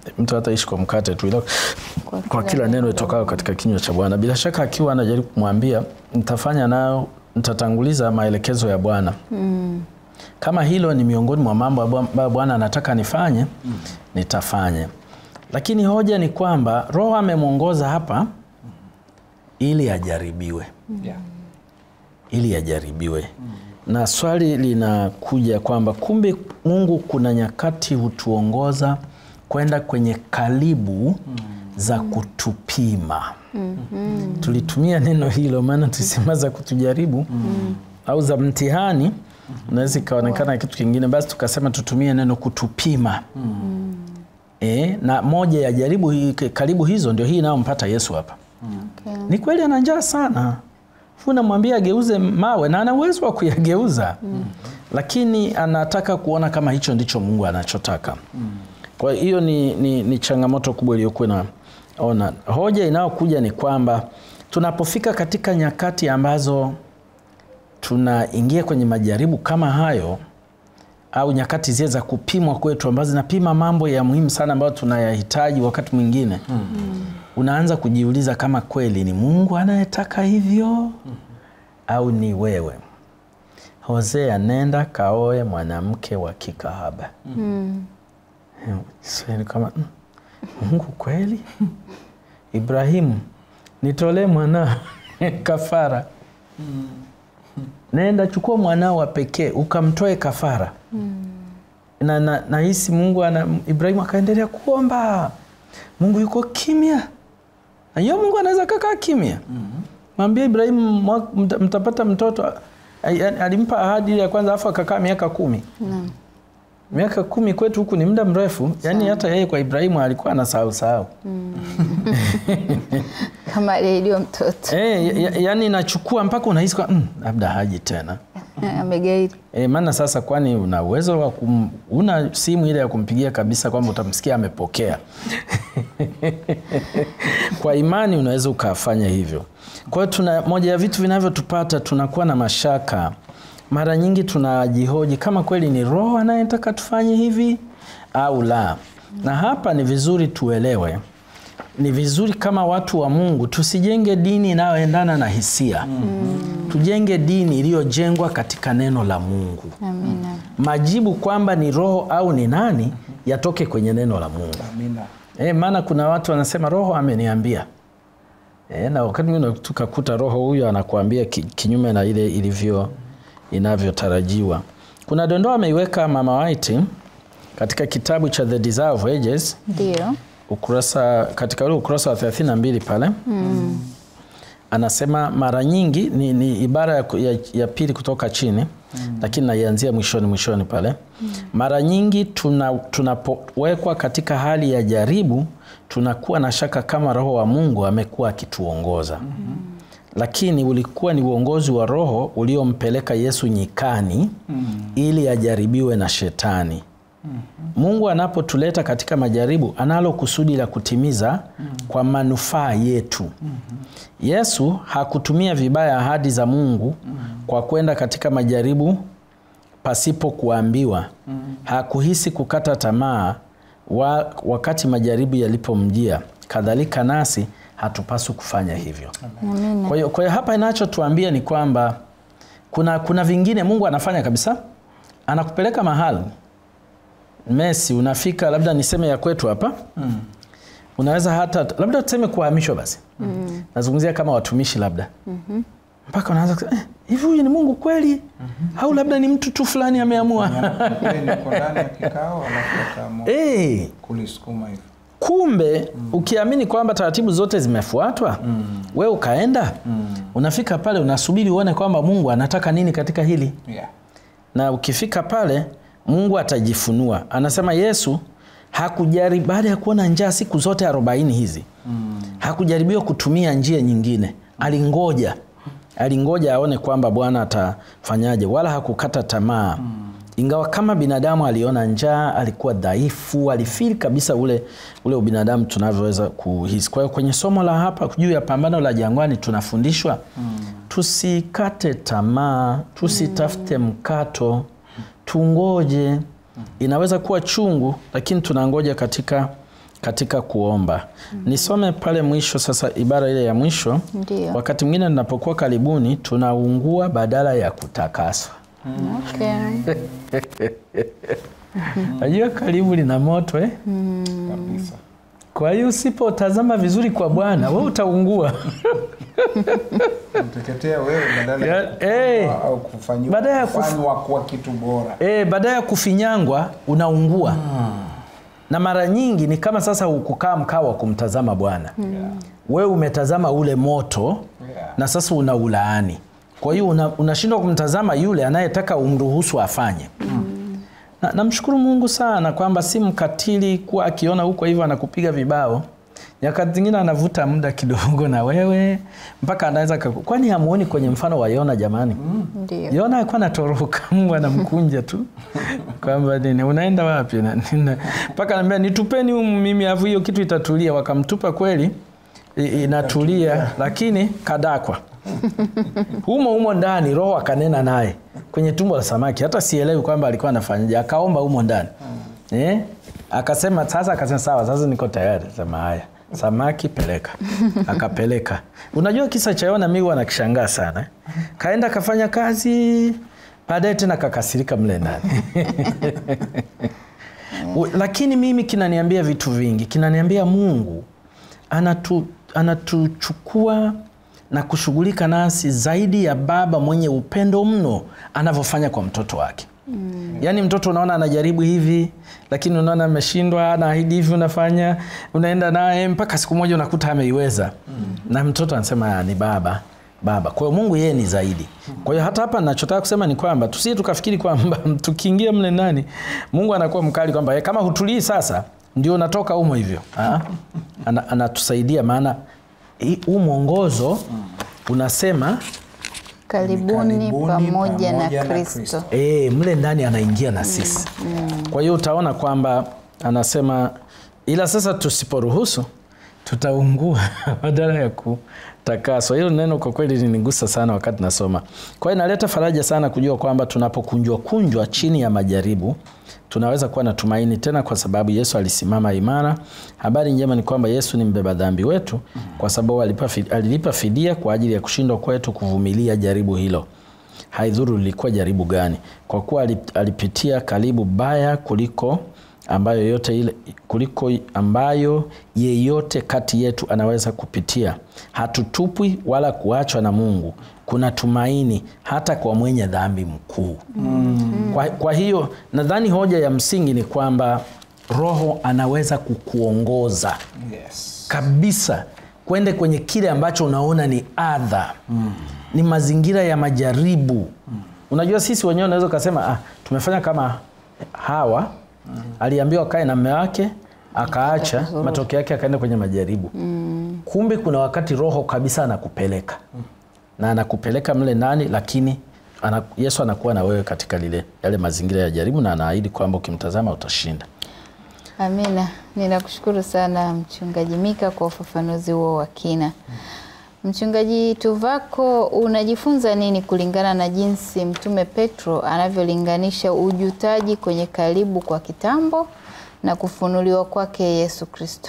mtu hataishi kwa mkate tu ila Kwa kwa kila kila neno neno itokayo katika kinywa cha Bwana. Bila shaka akiwa anajaribu kumwambia nitafanya nayo, nitatanguliza maelekezo ya Bwana. Kama hilo ni miongoni mwa mambo ambayo Bwana anataka nifanye, nitafanye. Lakini hoja ni kwamba Roho amemwongoza hapa ili ajaribiwe, Yeah. ili ajaribiwe. Na swali linakuja kwamba kumbe Mungu kuna nyakati hutuongoza kwenda kwenye karibu za kutupima. Tulitumia neno hilo maana tulisema za kutujaribu au za mtihani, unaweza ikaonekana kitu kingine, basi tukasema tutumie neno kutupima. E, na moja ya jaribu hii, karibu hizo ndio hii inayompata Yesu hapa. Okay. Ni kweli ana njaa sana, fu namwambia ageuze mawe na ana uwezo wa kuyageuza lakini anataka kuona kama hicho ndicho Mungu anachotaka. Kwa hiyo ni, ni, ni changamoto kubwa iliyokuwa naona. Hoja inayokuja ni kwamba tunapofika katika nyakati ambazo tunaingia kwenye majaribu kama hayo au nyakati zile za kupimwa kwetu ambazo zinapima mambo ya muhimu sana ambayo tunayahitaji wakati mwingine unaanza kujiuliza kama kweli ni Mungu anayetaka hivyo au ni wewe. Hosea, nenda kaoe mwanamke wa kikahaba. Swali kama mm, Mungu kweli? Ibrahimu, nitolee mwanao kafara. Nenda chukua mwanao wa pekee ukamtoe kafara. Na na nahisi Mungu ana Ibrahimu akaendelea kuomba. Mungu yuko kimya. Na hiyo Mungu anaweza kakaa kimya. Mwambie Ibrahimu mwa- mta- mtapata mtoto. Ai- ai- Alimpa ahadi ile ya kwanza afu akakaa miaka kumi. Naam. Miaka kumi kwetu huku ni muda mrefu, yaani hata yeye kwa Ibrahimu alikuwa anasahau sahau. Kama aliahidiwa mtoto Eh, ya- yaani inachukua mpaka unahisi kwa mm, labda haji tena. amegairi. E, maana sasa kwani una uwezo wa kum, una simu ile ya kumpigia kabisa kwamba utamsikia amepokea. Kwa imani unaweza ukafanya hivyo. Kwa hiyo tuna moja ya vitu vinavyotupata tunakuwa na mashaka. Mara nyingi tunajihoji kama kweli ni Roho anayetaka tufanye hivi au la. Na hapa ni vizuri tuelewe ni vizuri kama watu wa Mungu tusijenge dini inayoendana na hisia. Tujenge dini iliyojengwa katika neno la Mungu. Amina. Majibu kwamba ni roho au ni nani yatoke kwenye neno la Mungu. Amina. E, maana kuna watu wanasema roho ameniambia. E, na wakati mwingine tukakuta roho huyo anakuambia ki, kinyume na ile ilivyo inavyotarajiwa. Kuna dondoo ameiweka Mama White katika kitabu cha The Desire of Ages Ndio. ukurasa katika ule ukurasa wa 32 pale anasema mara nyingi ni, ni ibara ya, ya, ya pili kutoka chini lakini naianzia mwishoni mwishoni pale mara nyingi tuna- tunapowekwa katika hali ya jaribu tunakuwa na shaka kama roho wa mungu amekuwa akituongoza lakini ulikuwa ni uongozi wa roho uliompeleka yesu nyikani ili ajaribiwe na shetani Mungu anapotuleta katika majaribu analo kusudi la kutimiza kwa manufaa yetu. Yesu hakutumia vibaya ahadi za Mungu kwa kwenda katika majaribu pasipo kuambiwa. Hakuhisi kukata tamaa wa, wakati majaribu yalipomjia. Kadhalika nasi hatupaswi kufanya hivyo. Amina. Kwa hiyo kwa hiyo hapa inachotuambia ni kwamba kuna, kuna vingine Mungu anafanya kabisa, anakupeleka mahali Messi, unafika labda niseme ya kwetu hapa mm. unaweza hata labda tuseme kuhamishwa basi mm. nazungumzia kama watumishi labda mm-hmm. mpaka unaanza kusema, eh, hivi huyu ni Mungu kweli mm-hmm. au labda ni mtu tu fulani ameamua Ile niko ndani ya kikao alafu akaamua hey, kulisukuma hivi. kumbe ukiamini kwamba taratibu zote zimefuatwa we ukaenda unafika pale unasubiri uone kwamba Mungu anataka nini katika hili Yeah. na ukifika pale Mungu atajifunua. Anasema Yesu hakujari baada ya kuona njaa siku zote arobaini hizi mm. hakujaribiwa kutumia njia nyingine, alingoja alingoja aone kwamba Bwana atafanyaje, wala hakukata tamaa mm. ingawa kama binadamu aliona njaa, alikuwa dhaifu, alifili kabisa ule, ule ubinadamu tunavyoweza kuhisi. Kwa hiyo kwenye somo la hapa juu ya pambano la jangwani tunafundishwa mm. tusikate tamaa, tusitafute mkato, tungoje. Inaweza kuwa chungu, lakini tunangoja katika, katika kuomba. Nisome pale mwisho sasa, ibara ile ya mwisho. Ndio. Wakati mwingine tunapokuwa karibuni, tunaungua badala ya kutakaswa. Okay. Najua karibu lina moto eh? kabisa. Kwa hiyo usipotazama vizuri kwa Bwana wewe utaungua. Mteketea wewe badala Ya- ya eh. au kufanyiwa Badala ya kuf- kufanywa kuwa kitu bora. E, baada ya kufinyangwa unaungua na mara nyingi ni kama sasa ukukaa mkaa wa kumtazama Bwana wewe umetazama ule moto Yeah. na sasa unaulaani. Kwa hiyo una- unashindwa kumtazama yule anayetaka umruhusu afanye. Na namshukuru Mungu sana kwamba si mkatili kuwa akiona huko hivyo anakupiga vibao. Nyakati zingine anavuta muda kidogo na wewe mpaka anaweza kaku... kwani hamuoni kwenye mfano wa Yona jamani? Ndio. Yona alikuwa anatoroka, Mungu anamkunja tu kwamba nini, unaenda wapi? Na- nina- mpaka anambia nitupeni humu mimi, afu hiyo kitu itatulia. Wakamtupa kweli, i- inatulia, lakini kadakwa humo humo ndani. Roho akanena naye kwenye tumbo la samaki, hata sielewi kwamba alikuwa anafanyaje, akaomba humo ndani eh? Akasema sasa, akasema sawa, sasa niko tayari. Sema haya, samaki peleka. Akapeleka. Unajua kisa cha Yona, mimi huwa nakishangaa sana eh? Kaenda kafanya kazi, baadaye tena kakasirika mle ndani U- lakini mimi kinaniambia vitu vingi. Kinaniambia Mungu anatu, anatuchukua na kushughulika nasi zaidi ya baba mwenye upendo mno anavyofanya kwa mtoto wake. Mm. Yaani mtoto unaona anajaribu hivi, lakini unaona ameshindwa, anaahidi hivi, unafanya unaenda naye mpaka siku moja unakuta ameiweza. Mm. Na mtoto anasema "Ah, ni baba baba. Kwa hiyo Mungu yeye ni zaidi. Kwa hiyo hata hapa ninachotaka kusema ni kwamba tusije tukafikiri kwamba tukiingia mle ndani Mungu anakuwa mkali kwamba "Eh, kama hutulii sasa ndio unatoka humo hivyo. Ah, ana- Anatusaidia maana hii- huu mwongozo unasema Karibuni Karibuni pamoja na pamoja na Kristo. Kristo. E, mle ndani anaingia na sisi. Kwa hiyo utaona kwamba anasema, ila sasa tusiporuhusu tutaungua badala ya kutakaswa. Hilo neno kwa kweli linigusa sana wakati nasoma. Kwa hiyo inaleta faraja sana kujua kwamba tunapokunjwa kunjwa chini ya majaribu tunaweza kuwa na tumaini tena, kwa sababu Yesu alisimama imara. Habari njema ni kwamba Yesu ni mbeba dhambi wetu, kwa sababu alipa fi- alilipa fidia kwa ajili ya kushindwa kwetu kuvumilia jaribu hilo haidhuru lilikuwa jaribu gani, kwa kuwa alip- alipitia karibu baya kuliko ambayo yote ile kuliko ambayo yeyote kati yetu anaweza kupitia. Hatutupwi wala kuachwa na Mungu. Kuna tumaini hata kwa mwenye dhambi mkuu. Kwa, kwa hiyo nadhani hoja ya msingi ni kwamba Roho anaweza kukuongoza Yes. kabisa kwende kwenye kile ambacho unaona ni adha ni mazingira ya majaribu unajua sisi wenyewe unaweza ukasema ah, tumefanya kama hawa aliambiwa kae na mme wake akaacha matokeo yake akaenda kwenye majaribu kumbe kuna wakati roho kabisa anakupeleka na anakupeleka mle ndani lakini ana, yesu anakuwa na wewe katika lile yale mazingira ya jaribu na anaahidi kwamba ukimtazama utashinda Amina, ninakushukuru sana Mchungaji Mika kwa ufafanuzi huo wa kina. Mchungaji Tuvako, unajifunza nini kulingana na jinsi Mtume Petro anavyolinganisha ujutaji kwenye karibu kwa kitambo na kufunuliwa kwake Yesu Kristo?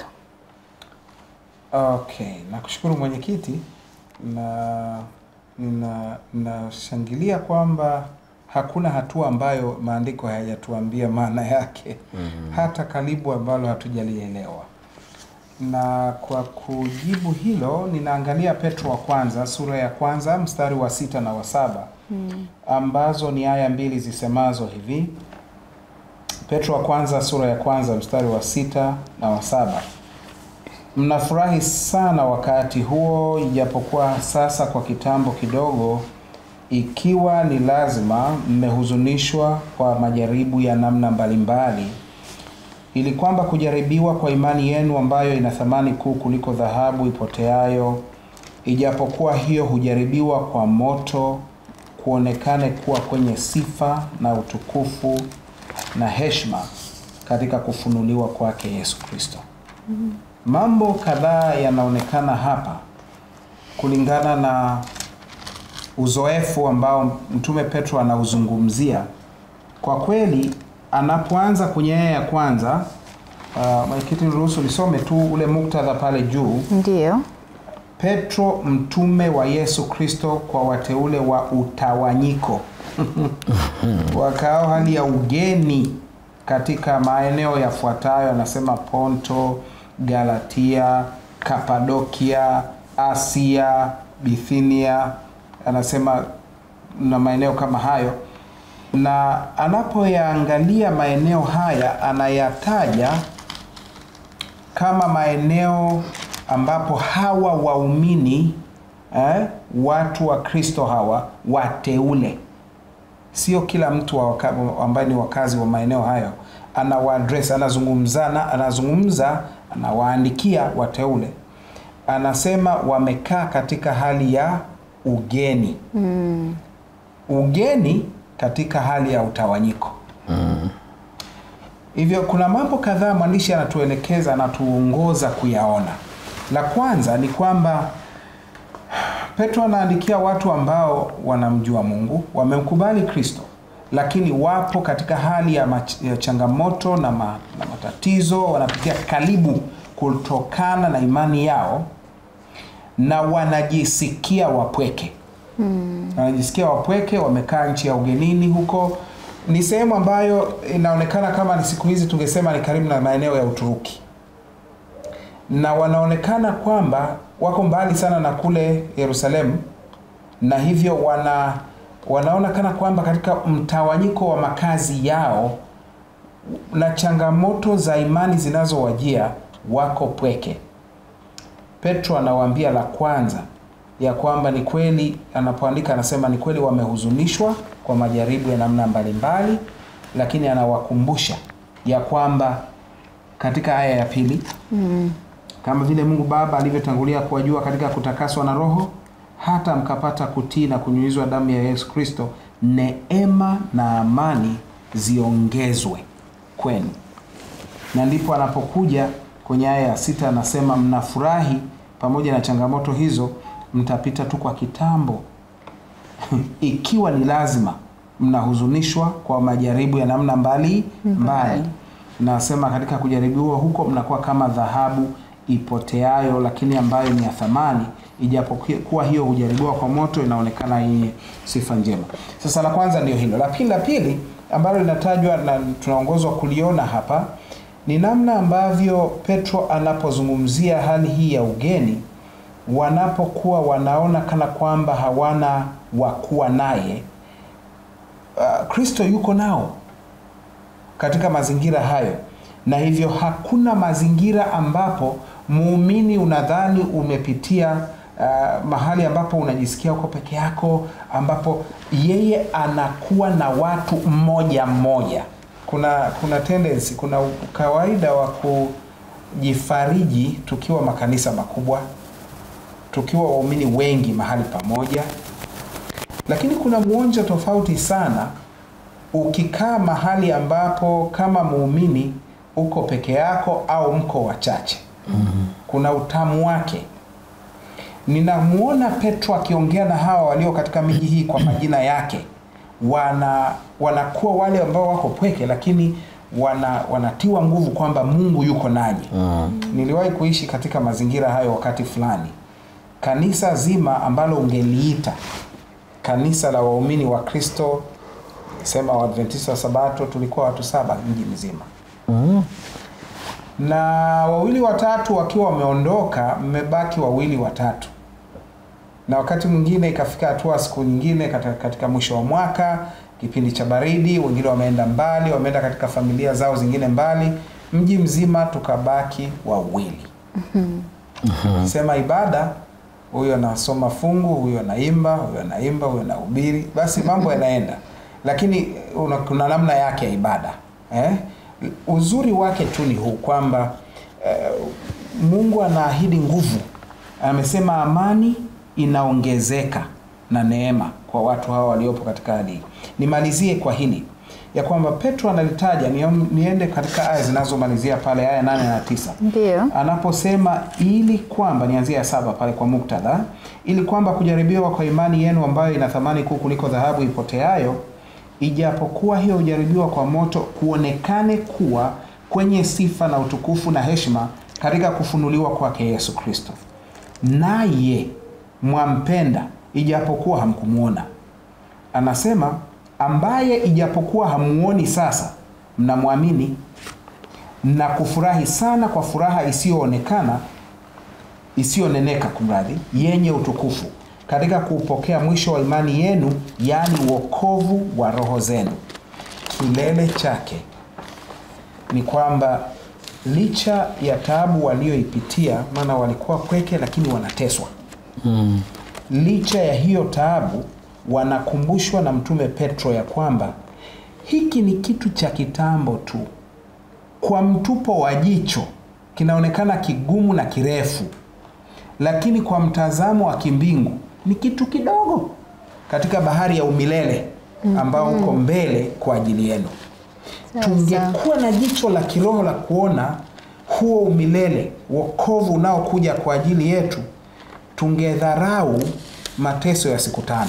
Okay, nakushukuru mwenyekiti, na nina- nashangilia kwamba hakuna hatua ambayo maandiko hayajatuambia maana yake hata karibu ambalo hatujalielewa. Na kwa kujibu hilo, ninaangalia Petro wa kwanza sura ya kwanza mstari wa sita na wa saba ambazo ni aya mbili zisemazo hivi. Petro wa kwanza sura ya kwanza mstari wa sita na wa saba Mnafurahi sana wakati huo, ijapokuwa sasa kwa kitambo kidogo, ikiwa ni lazima, mmehuzunishwa kwa majaribu ya namna mbalimbali, ili kwamba kujaribiwa kwa imani yenu ambayo ina thamani kuu kuliko dhahabu ipoteayo, ijapokuwa hiyo hujaribiwa kwa moto, kuonekane kuwa kwenye sifa na utukufu na heshima katika kufunuliwa kwake Yesu Kristo. Mambo kadhaa yanaonekana hapa kulingana na uzoefu ambao Mtume Petro anauzungumzia. Kwa kweli, anapoanza kwenye aya ya kwanza Uh, mwenyekiti, niruhusu nisome tu ule muktadha pale juu. Ndiyo. Petro mtume wa Yesu Kristo kwa wateule wa utawanyiko wakao hali ya ugeni katika maeneo yafuatayo, anasema Ponto, Galatia, Kapadokia, Asia, Bithinia, anasema na maeneo kama hayo, na anapoyaangalia maeneo haya anayataja kama maeneo ambapo hawa waumini eh, watu wa Kristo hawa wateule, sio kila mtu wa waka, ambaye ni wakazi wa maeneo hayo anawaadress, anazungumzana, anazungumza, anawaandikia wateule, anasema wamekaa katika hali ya ugeni mm. ugeni katika hali ya utawanyiko hivyo kuna mambo kadhaa mwandishi anatuelekeza anatuongoza kuyaona. La kwanza ni kwamba Petro anaandikia watu ambao wanamjua Mungu, wamemkubali Kristo, lakini wapo katika hali ya, mach, ya changamoto na, ma, na matatizo, wanapitia karibu kutokana na imani yao na wanajisikia wapweke hmm. wanajisikia wapweke, wamekaa nchi ya ugenini huko ni sehemu ambayo inaonekana kama ni siku hizi tungesema ni karibu na maeneo ya Uturuki, na wanaonekana kwamba wako mbali sana na kule Yerusalemu, na hivyo wana wanaona kana kwamba katika mtawanyiko wa makazi yao na changamoto za imani zinazowajia wako pweke. Petro anawaambia la kwanza ya kwamba ni kweli, anapoandika anasema ni kweli wamehuzunishwa kwa majaribu ya namna mbalimbali, lakini anawakumbusha ya kwamba katika aya ya pili mm. kama vile Mungu Baba alivyotangulia kuwajua katika kutakaswa na Roho, hata mkapata kutii na kunyunyizwa damu ya Yesu Kristo, neema na amani ziongezwe kwenu. Na ndipo anapokuja kwenye aya ya sita anasema mnafurahi pamoja na changamoto hizo mtapita tu kwa kitambo ikiwa ni lazima mnahuzunishwa kwa majaribu ya namna mbali mbali. Nasema katika kujaribiwa huko mnakuwa kama dhahabu ipoteayo, lakini ambayo ni ya thamani, ijapokuwa hiyo hujaribiwa kwa moto, inaonekana yenye sifa njema. Sasa la kwanza ndio hilo. La pili, la pili ambalo linatajwa na tunaongozwa kuliona hapa ni namna ambavyo Petro anapozungumzia hali hii ya ugeni wanapokuwa wanaona kana kwamba hawana wakuwa naye. Kristo uh, yuko nao katika mazingira hayo, na hivyo hakuna mazingira ambapo muumini unadhani umepitia uh, mahali ambapo unajisikia uko peke yako, ambapo yeye anakuwa na watu mmoja mmoja. Kuna kuna tendency, kuna kawaida wa kujifariji tukiwa makanisa makubwa tukiwa waumini wengi mahali pamoja, lakini kuna mwonjo tofauti sana ukikaa mahali ambapo kama muumini uko peke yako au mko wachache. mm-hmm. Kuna utamu wake. Ninamwona Petro akiongea na hawa walio katika miji hii kwa majina yake, wana wanakuwa wale ambao wako pweke, lakini wana wanatiwa nguvu kwamba Mungu yuko nanyi. mm-hmm. Niliwahi kuishi katika mazingira hayo wakati fulani kanisa zima ambalo ungeliita kanisa la waumini wa Kristo, sema Waadventista wa Sabato, tulikuwa watu saba mji mzima. mm. na wawili watatu wakiwa wameondoka, mmebaki wawili watatu, na wakati mwingine ikafika hatua siku nyingine katika, katika mwisho wa mwaka, kipindi cha baridi, wengine wameenda mbali, wameenda katika familia zao zingine mbali, mji mzima tukabaki wawili. mm -hmm. sema ibada huyo anasoma fungu, huyo anaimba, huyo anaimba, huyo anahubiri, basi mambo yanaenda, lakini una, kuna namna yake ya ibada eh? Uzuri wake tu ni huu kwamba eh, Mungu anaahidi nguvu, amesema amani inaongezeka na neema kwa watu hawa waliopo katika hali hii. Nimalizie kwa hili ya kwamba Petro analitaja niende katika aya zinazomalizia pale aya nane na tisa Ndio. anaposema ili kwamba nianzia ya saba pale kwa muktadha, ili kwamba kujaribiwa kwa imani yenu ambayo ina thamani kuu kuliko dhahabu ipoteayo, ijapokuwa hiyo hujaribiwa kwa moto, kuonekane kuwa kwenye sifa na utukufu na heshima katika kufunuliwa kwake Yesu Kristo. Naye mwampenda ijapokuwa hamkumwona. Anasema ambaye ijapokuwa hamuoni sasa, mnamwamini na kufurahi sana kwa furaha isiyoonekana isiyoneneka, kumradhi, yenye utukufu katika kuupokea mwisho wa imani yenu, yaani wokovu wa roho zenu. Kilele chake ni kwamba licha ya taabu walioipitia, maana walikuwa kweke, lakini wanateswa Mm. licha ya hiyo taabu wanakumbushwa na mtume Petro ya kwamba hiki ni kitu cha kitambo tu, kwa mtupo wa jicho kinaonekana kigumu na kirefu, lakini kwa mtazamo wa kimbingu ni kitu kidogo katika bahari ya umilele ambao uko mbele kwa ajili yenu. Sasa. Tungekuwa na jicho la kiroho la kuona huo umilele, wokovu unaokuja kwa ajili yetu, tungedharau mateso ya siku tano.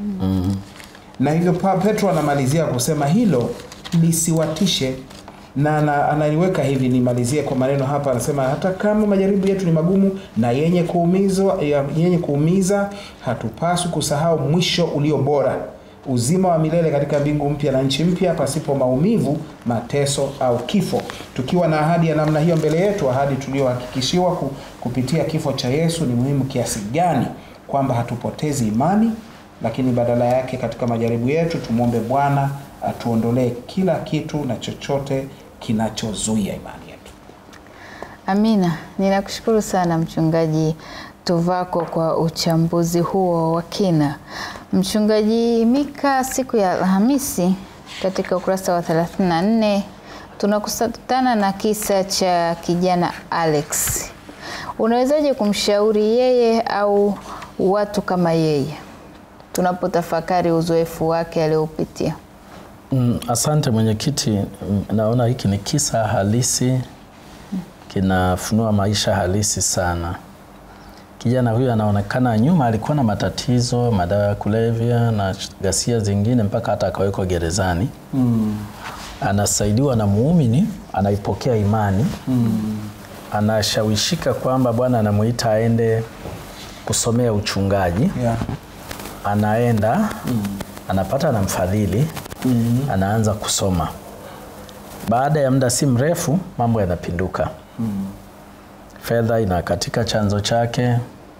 Na hivyo pa Petro anamalizia kusema hilo lisiwatishe, na ana- analiweka hivi, nimalizie kwa maneno hapa, anasema hata kama majaribu yetu ni magumu na yenye kuumizwa, ya- yenye kuumiza, hatupaswi kusahau mwisho ulio bora, uzima wa milele katika mbingu mpya na nchi mpya, pasipo maumivu, mateso au kifo. Tukiwa na ahadi ya namna hiyo mbele yetu, ahadi tuliyohakikishiwa ku- kupitia kifo cha Yesu, ni muhimu kiasi gani kwamba hatupotezi imani lakini badala yake katika majaribu yetu tumwombe Bwana atuondolee kila kitu na chochote kinachozuia imani yetu. Amina, ninakushukuru sana Mchungaji Tuvako kwa uchambuzi huo wa kina. Mchungaji Mika, siku ya Alhamisi katika ukurasa wa 34 tunakutana na kisa cha kijana Alex. Unawezaje kumshauri yeye au watu kama yeye tunapotafakari uzoefu wake aliopitia? Mm, asante mwenyekiti. Mm, Naona hiki ni kisa halisi, kinafunua maisha halisi sana. Kijana huyu anaonekana nyuma alikuwa na matatizo, madawa ya kulevya na ghasia zingine, mpaka hata akawekwa gerezani. Anasaidiwa na muumini, anaipokea imani, anashawishika kwamba Bwana anamuita aende kusomea uchungaji Yeah. anaenda anapata na mfadhili anaanza kusoma. Baada ya muda si mrefu, mambo yanapinduka. Fedha inakatika chanzo chake,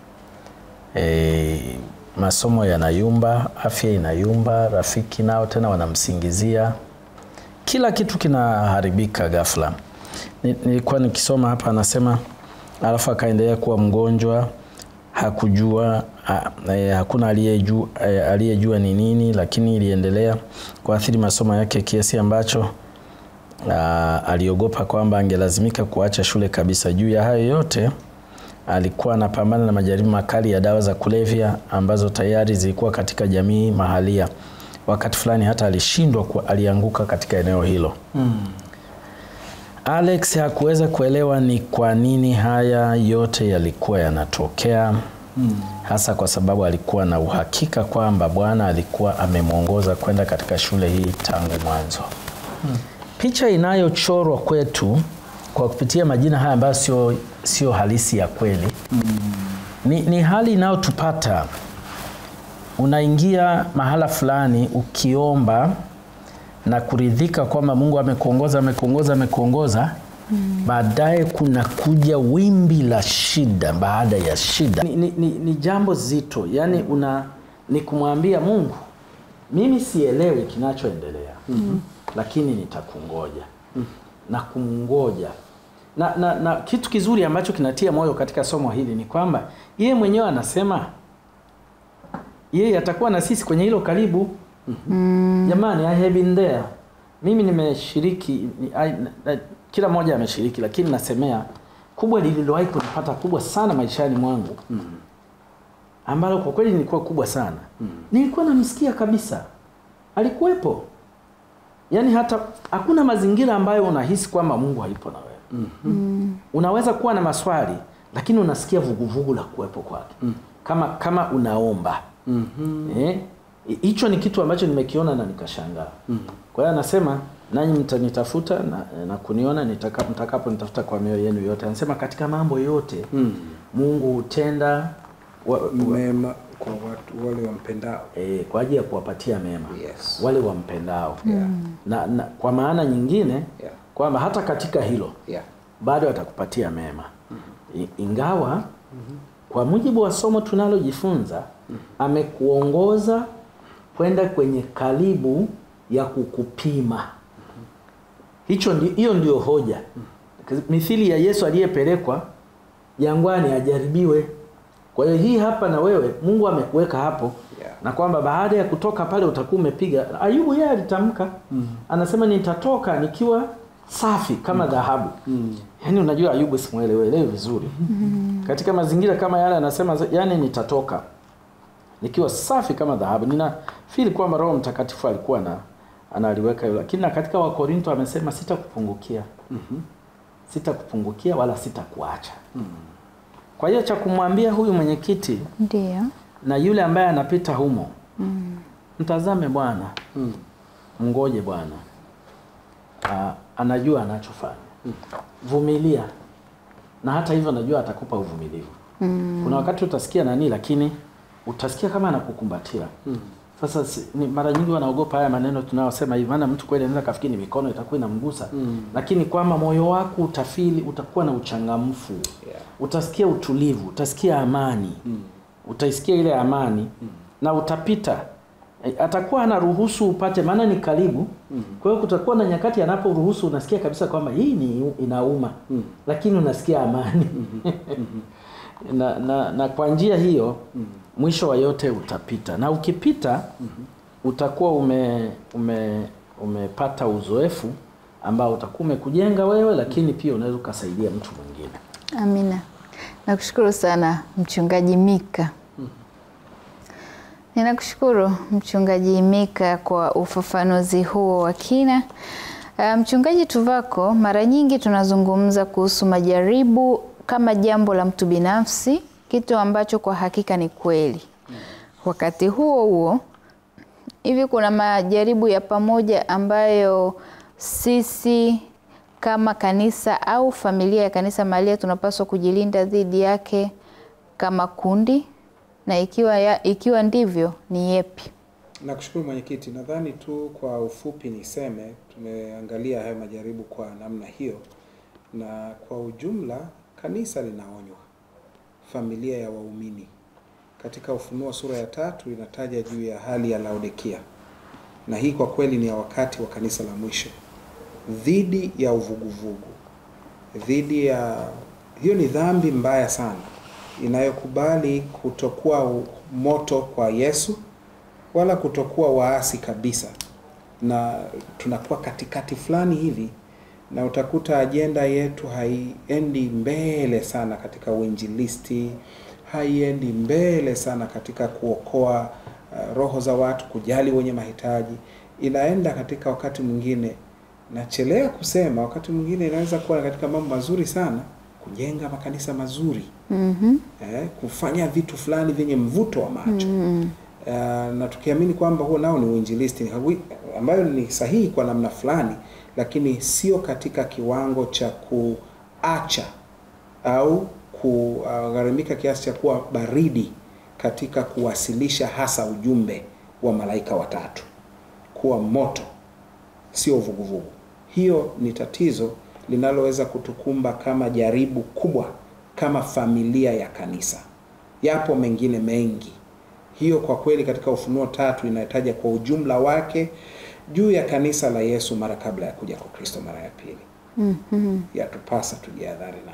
e, masomo yanayumba, afya inayumba, rafiki nao tena wanamsingizia, kila kitu kinaharibika ghafla. Ni- Nilikuwa nikisoma hapa, anasema alafu akaendelea kuwa mgonjwa hakujua ha, eh, hakuna aliyejua eh, aliyejua ni nini, lakini iliendelea kuathiri masomo yake kiasi ambacho ah, aliogopa kwamba angelazimika kuacha shule kabisa. Juu ya hayo yote, alikuwa anapambana na majaribu makali ya dawa za kulevya ambazo tayari zilikuwa katika jamii mahalia. Wakati fulani hata alishindwa, ku- alianguka katika eneo hilo. Alex hakuweza kuelewa ni kwa nini haya yote yalikuwa yanatokea, hasa kwa sababu alikuwa na uhakika kwamba Bwana alikuwa amemwongoza kwenda katika shule hii tangu mwanzo. Picha inayochorwa kwetu kwa kupitia majina haya ambayo sio sio halisi ya kweli ni, ni hali inayotupata unaingia mahala fulani ukiomba na kuridhika kwamba Mungu amekuongoza amekuongoza amekuongoza baadaye kuna kuja wimbi la shida baada ya shida. Ni, ni, ni, ni jambo zito, yani una ni kumwambia Mungu, mimi sielewi kinachoendelea lakini nitakungoja na kumngoja na, na, na kitu kizuri ambacho kinatia moyo katika somo hili ni kwamba yeye mwenyewe anasema yeye atakuwa na sisi kwenye hilo karibu. Jamani, I have been there. Mimi nimeshiriki ni, I, na, kila mmoja ameshiriki, lakini nasemea kubwa lililowahi kunipata kubwa sana maishani mwangu ambalo kwa kweli nilikuwa kubwa sana nilikuwa namsikia kabisa, alikuwepo. Yaani hata hakuna mazingira ambayo unahisi kwamba Mungu hayupo na wewe. Unaweza kuwa na maswali lakini unasikia vuguvugu la kuwepo kwake kama kama unaomba eh, hicho ni kitu ambacho nimekiona na nikashangaa. Kwa hiyo anasema nanyi mtanitafuta na, na kuniona nitaka- mtakapo nitafuta kwa mioyo yenu yote. Anasema katika mambo yote Mungu hutenda wa, wa, mema kwa watu wale wampendao. e, kwa ajili ya kuwapatia mema Yes. wale wampendao Yeah. na, na kwa maana nyingine Yeah. kwamba hata katika hilo Yeah. bado atakupatia mema I- ingawa kwa mujibu wa somo tunalojifunza amekuongoza kwenda kwenye karibu ya kukupima hicho ndi, hiyo ndio hoja mithili ya Yesu aliyepelekwa jangwani ajaribiwe kwa hiyo hii hapa na wewe Mungu amekuweka hapo Yeah. na kwamba baada ya kutoka pale utakuwa umepiga Ayubu yeye alitamka anasema nitatoka nikiwa safi kama dhahabu yaani unajua Ayubu simuelewelewi vizuri katika mazingira kama yale anasema yani nitatoka nikiwa safi kama dhahabu ninafili kwamba Roho Mtakatifu alikuwa na analiweka hilo lakini na katika Wakorinto amesema sitakupungukia sitakupungukia wala sitakuacha kwa hiyo cha kumwambia huyu mwenyekiti Ndio. na yule ambaye anapita humo mtazame Bwana Mm. mngoje Bwana Ah, anajua anachofanya vumilia na hata hivyo najua atakupa uvumilivu kuna wakati utasikia nani lakini utasikia kama anakukumbatia sasa si, ni, mara nyingi wanaogopa haya maneno tunayosema hivi maana mtu kweli anaweza kafikiri ni mikono itakuwa inamgusa lakini kwamba moyo wako utafili utakuwa na uchangamfu Yeah. utasikia utulivu utasikia amani utaisikia ile amani na utapita E, atakuwa anaruhusu upate maana ni karibu kwa hiyo kutakuwa na nyakati anaporuhusu unasikia kabisa kwamba hii ni inauma lakini unasikia amani na, na, na kwa njia hiyo mwisho wa yote utapita na ukipita utakuwa ume, ume, umepata uzoefu ambao utakuwa umekujenga wewe lakini pia unaweza ukasaidia mtu mwingine Amina. Nakushukuru sana Mchungaji Mika. Ninakushukuru Mchungaji Mika kwa ufafanuzi huo wa kina. Uh, Mchungaji Tuvako, mara nyingi tunazungumza kuhusu majaribu kama jambo la mtu binafsi, kitu ambacho kwa hakika ni kweli. Wakati huo huo, hivi kuna majaribu ya pamoja ambayo sisi kama kanisa au familia ya kanisa mahalia tunapaswa kujilinda dhidi yake kama kundi, na ikiwa, ya, ikiwa ndivyo ni yepi? Nakushukuru mwenyekiti, nadhani tu kwa ufupi niseme tumeangalia haya majaribu kwa namna hiyo, na kwa ujumla kanisa linaonywa, familia ya waumini. Katika Ufunuo sura ya tatu inataja juu ya hali ya Laodikia, na hii kwa kweli ni ya wakati wa kanisa la mwisho, dhidi ya uvuguvugu, dhidi ya hiyo ni dhambi mbaya sana inayokubali kutokuwa u- moto kwa Yesu wala kutokuwa waasi kabisa, na tunakuwa katikati fulani hivi, na utakuta ajenda yetu haiendi mbele sana katika uinjilisti, haiendi mbele sana katika kuokoa uh, roho za watu, kujali wenye mahitaji. Inaenda katika wakati mwingine, nachelea kusema, wakati mwingine inaweza kuwa katika mambo mazuri sana, kujenga makanisa mazuri Mhm. eh, kufanya vitu fulani vyenye mvuto wa macho Mm. uh, na tukiamini kwamba huo nao ni uinjilisti hawi- ambayo ni sahihi kwa namna fulani, lakini sio katika kiwango cha kuacha au kugharimika kiasi cha kuwa baridi katika kuwasilisha hasa ujumbe wa malaika watatu, kuwa moto sio vuguvugu. Hiyo ni tatizo linaloweza kutukumba kama jaribu kubwa kama familia ya kanisa. Yapo mengine mengi. Hiyo kwa kweli katika Ufunuo tatu inataja kwa ujumla wake juu ya kanisa la Yesu mara kabla ya kuja kwa Kristo mara ya pili. Mhm. Yatupasa tujihadhari nalo.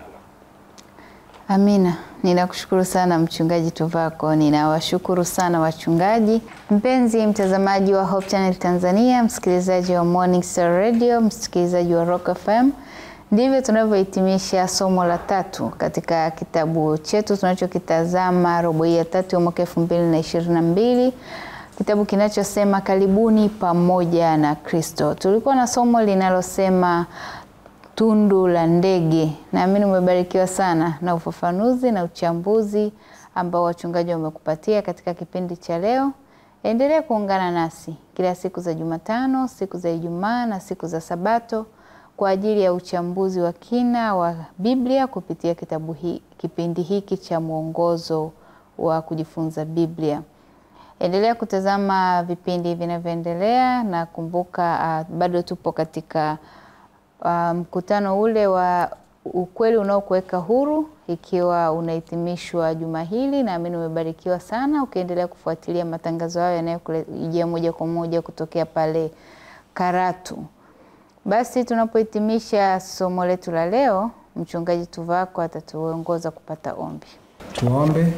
Amina, ninakushukuru sana mchungaji Tuvako. Ninawashukuru sana wachungaji. Mpenzi mtazamaji wa Hope Channel Tanzania, msikilizaji wa Morning Star Radio, msikilizaji wa Rock FM, ndivyo tunavyohitimisha somo la tatu katika kitabu chetu tunachokitazama robo hii ya tatu ya mwaka elfu mbili na ishirini na mbili kitabu kinachosema karibuni pamoja na Kristo. Tulikuwa na somo linalosema tundu la ndege. Naamini umebarikiwa sana na ufafanuzi na uchambuzi ambao wachungaji wamekupatia katika kipindi cha leo. Endelea kuungana nasi kila siku za Jumatano, siku za Ijumaa na siku za Sabato kwa ajili ya uchambuzi wa kina wa Biblia kupitia kitabu hii, kipindi hiki cha mwongozo wa kujifunza Biblia. Endelea kutazama vipindi vinavyoendelea na kumbuka, uh, bado tupo katika mkutano um, ule wa ukweli unaokuweka huru, ikiwa unahitimishwa juma hili. Naamini umebarikiwa sana ukiendelea kufuatilia matangazo hayo yanayokujia moja kwa moja kutokea pale Karatu. Basi tunapohitimisha somo letu la leo, mchungaji Tuvako atatuongoza kupata ombi. Tuombe.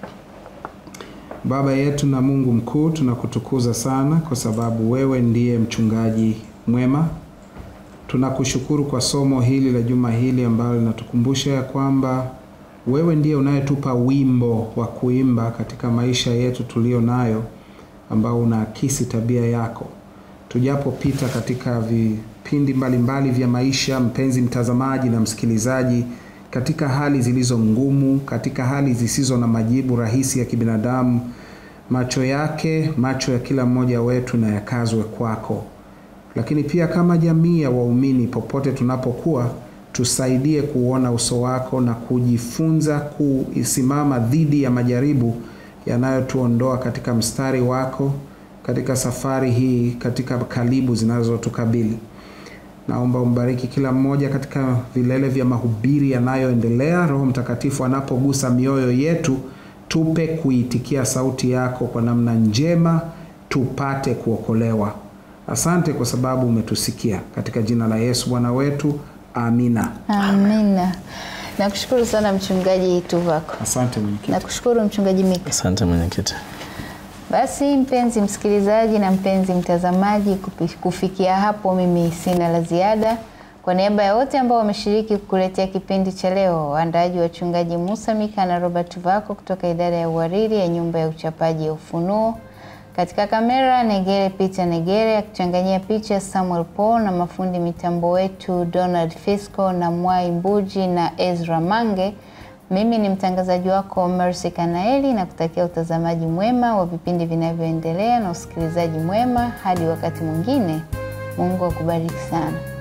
Baba yetu na Mungu mkuu, tunakutukuza sana kwa sababu wewe ndiye mchungaji mwema. Tunakushukuru kwa somo hili la juma hili ambalo linatukumbusha ya kwamba wewe ndiye unayetupa wimbo wa kuimba katika maisha yetu tulio nayo, ambao unaakisi tabia yako. Tujapopita katika vipindi mbalimbali vya maisha, mpenzi mtazamaji na msikilizaji, katika hali zilizo ngumu, katika hali zisizo na majibu rahisi ya kibinadamu, macho yake, macho ya kila mmoja wetu na yakazwe kwako. Lakini pia kama jamii ya waumini, popote tunapokuwa, tusaidie kuona uso wako na kujifunza kusimama dhidi ya majaribu yanayotuondoa katika mstari wako katika safari hii, katika kalibu zinazotukabili. Naomba umbariki kila mmoja katika vilele vya mahubiri yanayoendelea. Roho Mtakatifu anapogusa mioyo yetu, tupe kuitikia sauti yako kwa namna njema, tupate kuokolewa. Asante kwa sababu umetusikia. Katika jina la Yesu Bwana wetu, amina. Amina. Nakushukuru sana mchungaji Tuvako. Asante mwenyekiti. Nakushukuru mchungaji Mika. Asante mwenyekiti. Basi mpenzi msikilizaji na mpenzi mtazamaji, kufikia hapo mimi sina la ziada. Kwa niaba ya wote ambao wameshiriki kukuletea kipindi cha leo, waandaaji wachungaji Musa Mika na Robert Tuvako kutoka idara ya uhariri ya nyumba ya uchapaji ya Ufunuo, katika kamera Negere Peter Negere akichanganyia picha Samuel Paul, na mafundi mitambo wetu Donald Fisco na Mwai Mbuji na Ezra Mange. Mimi ni mtangazaji wako Mercy Kanaeli na kutakia utazamaji mwema wa vipindi vinavyoendelea na usikilizaji mwema hadi wakati mwingine. Mungu akubariki sana.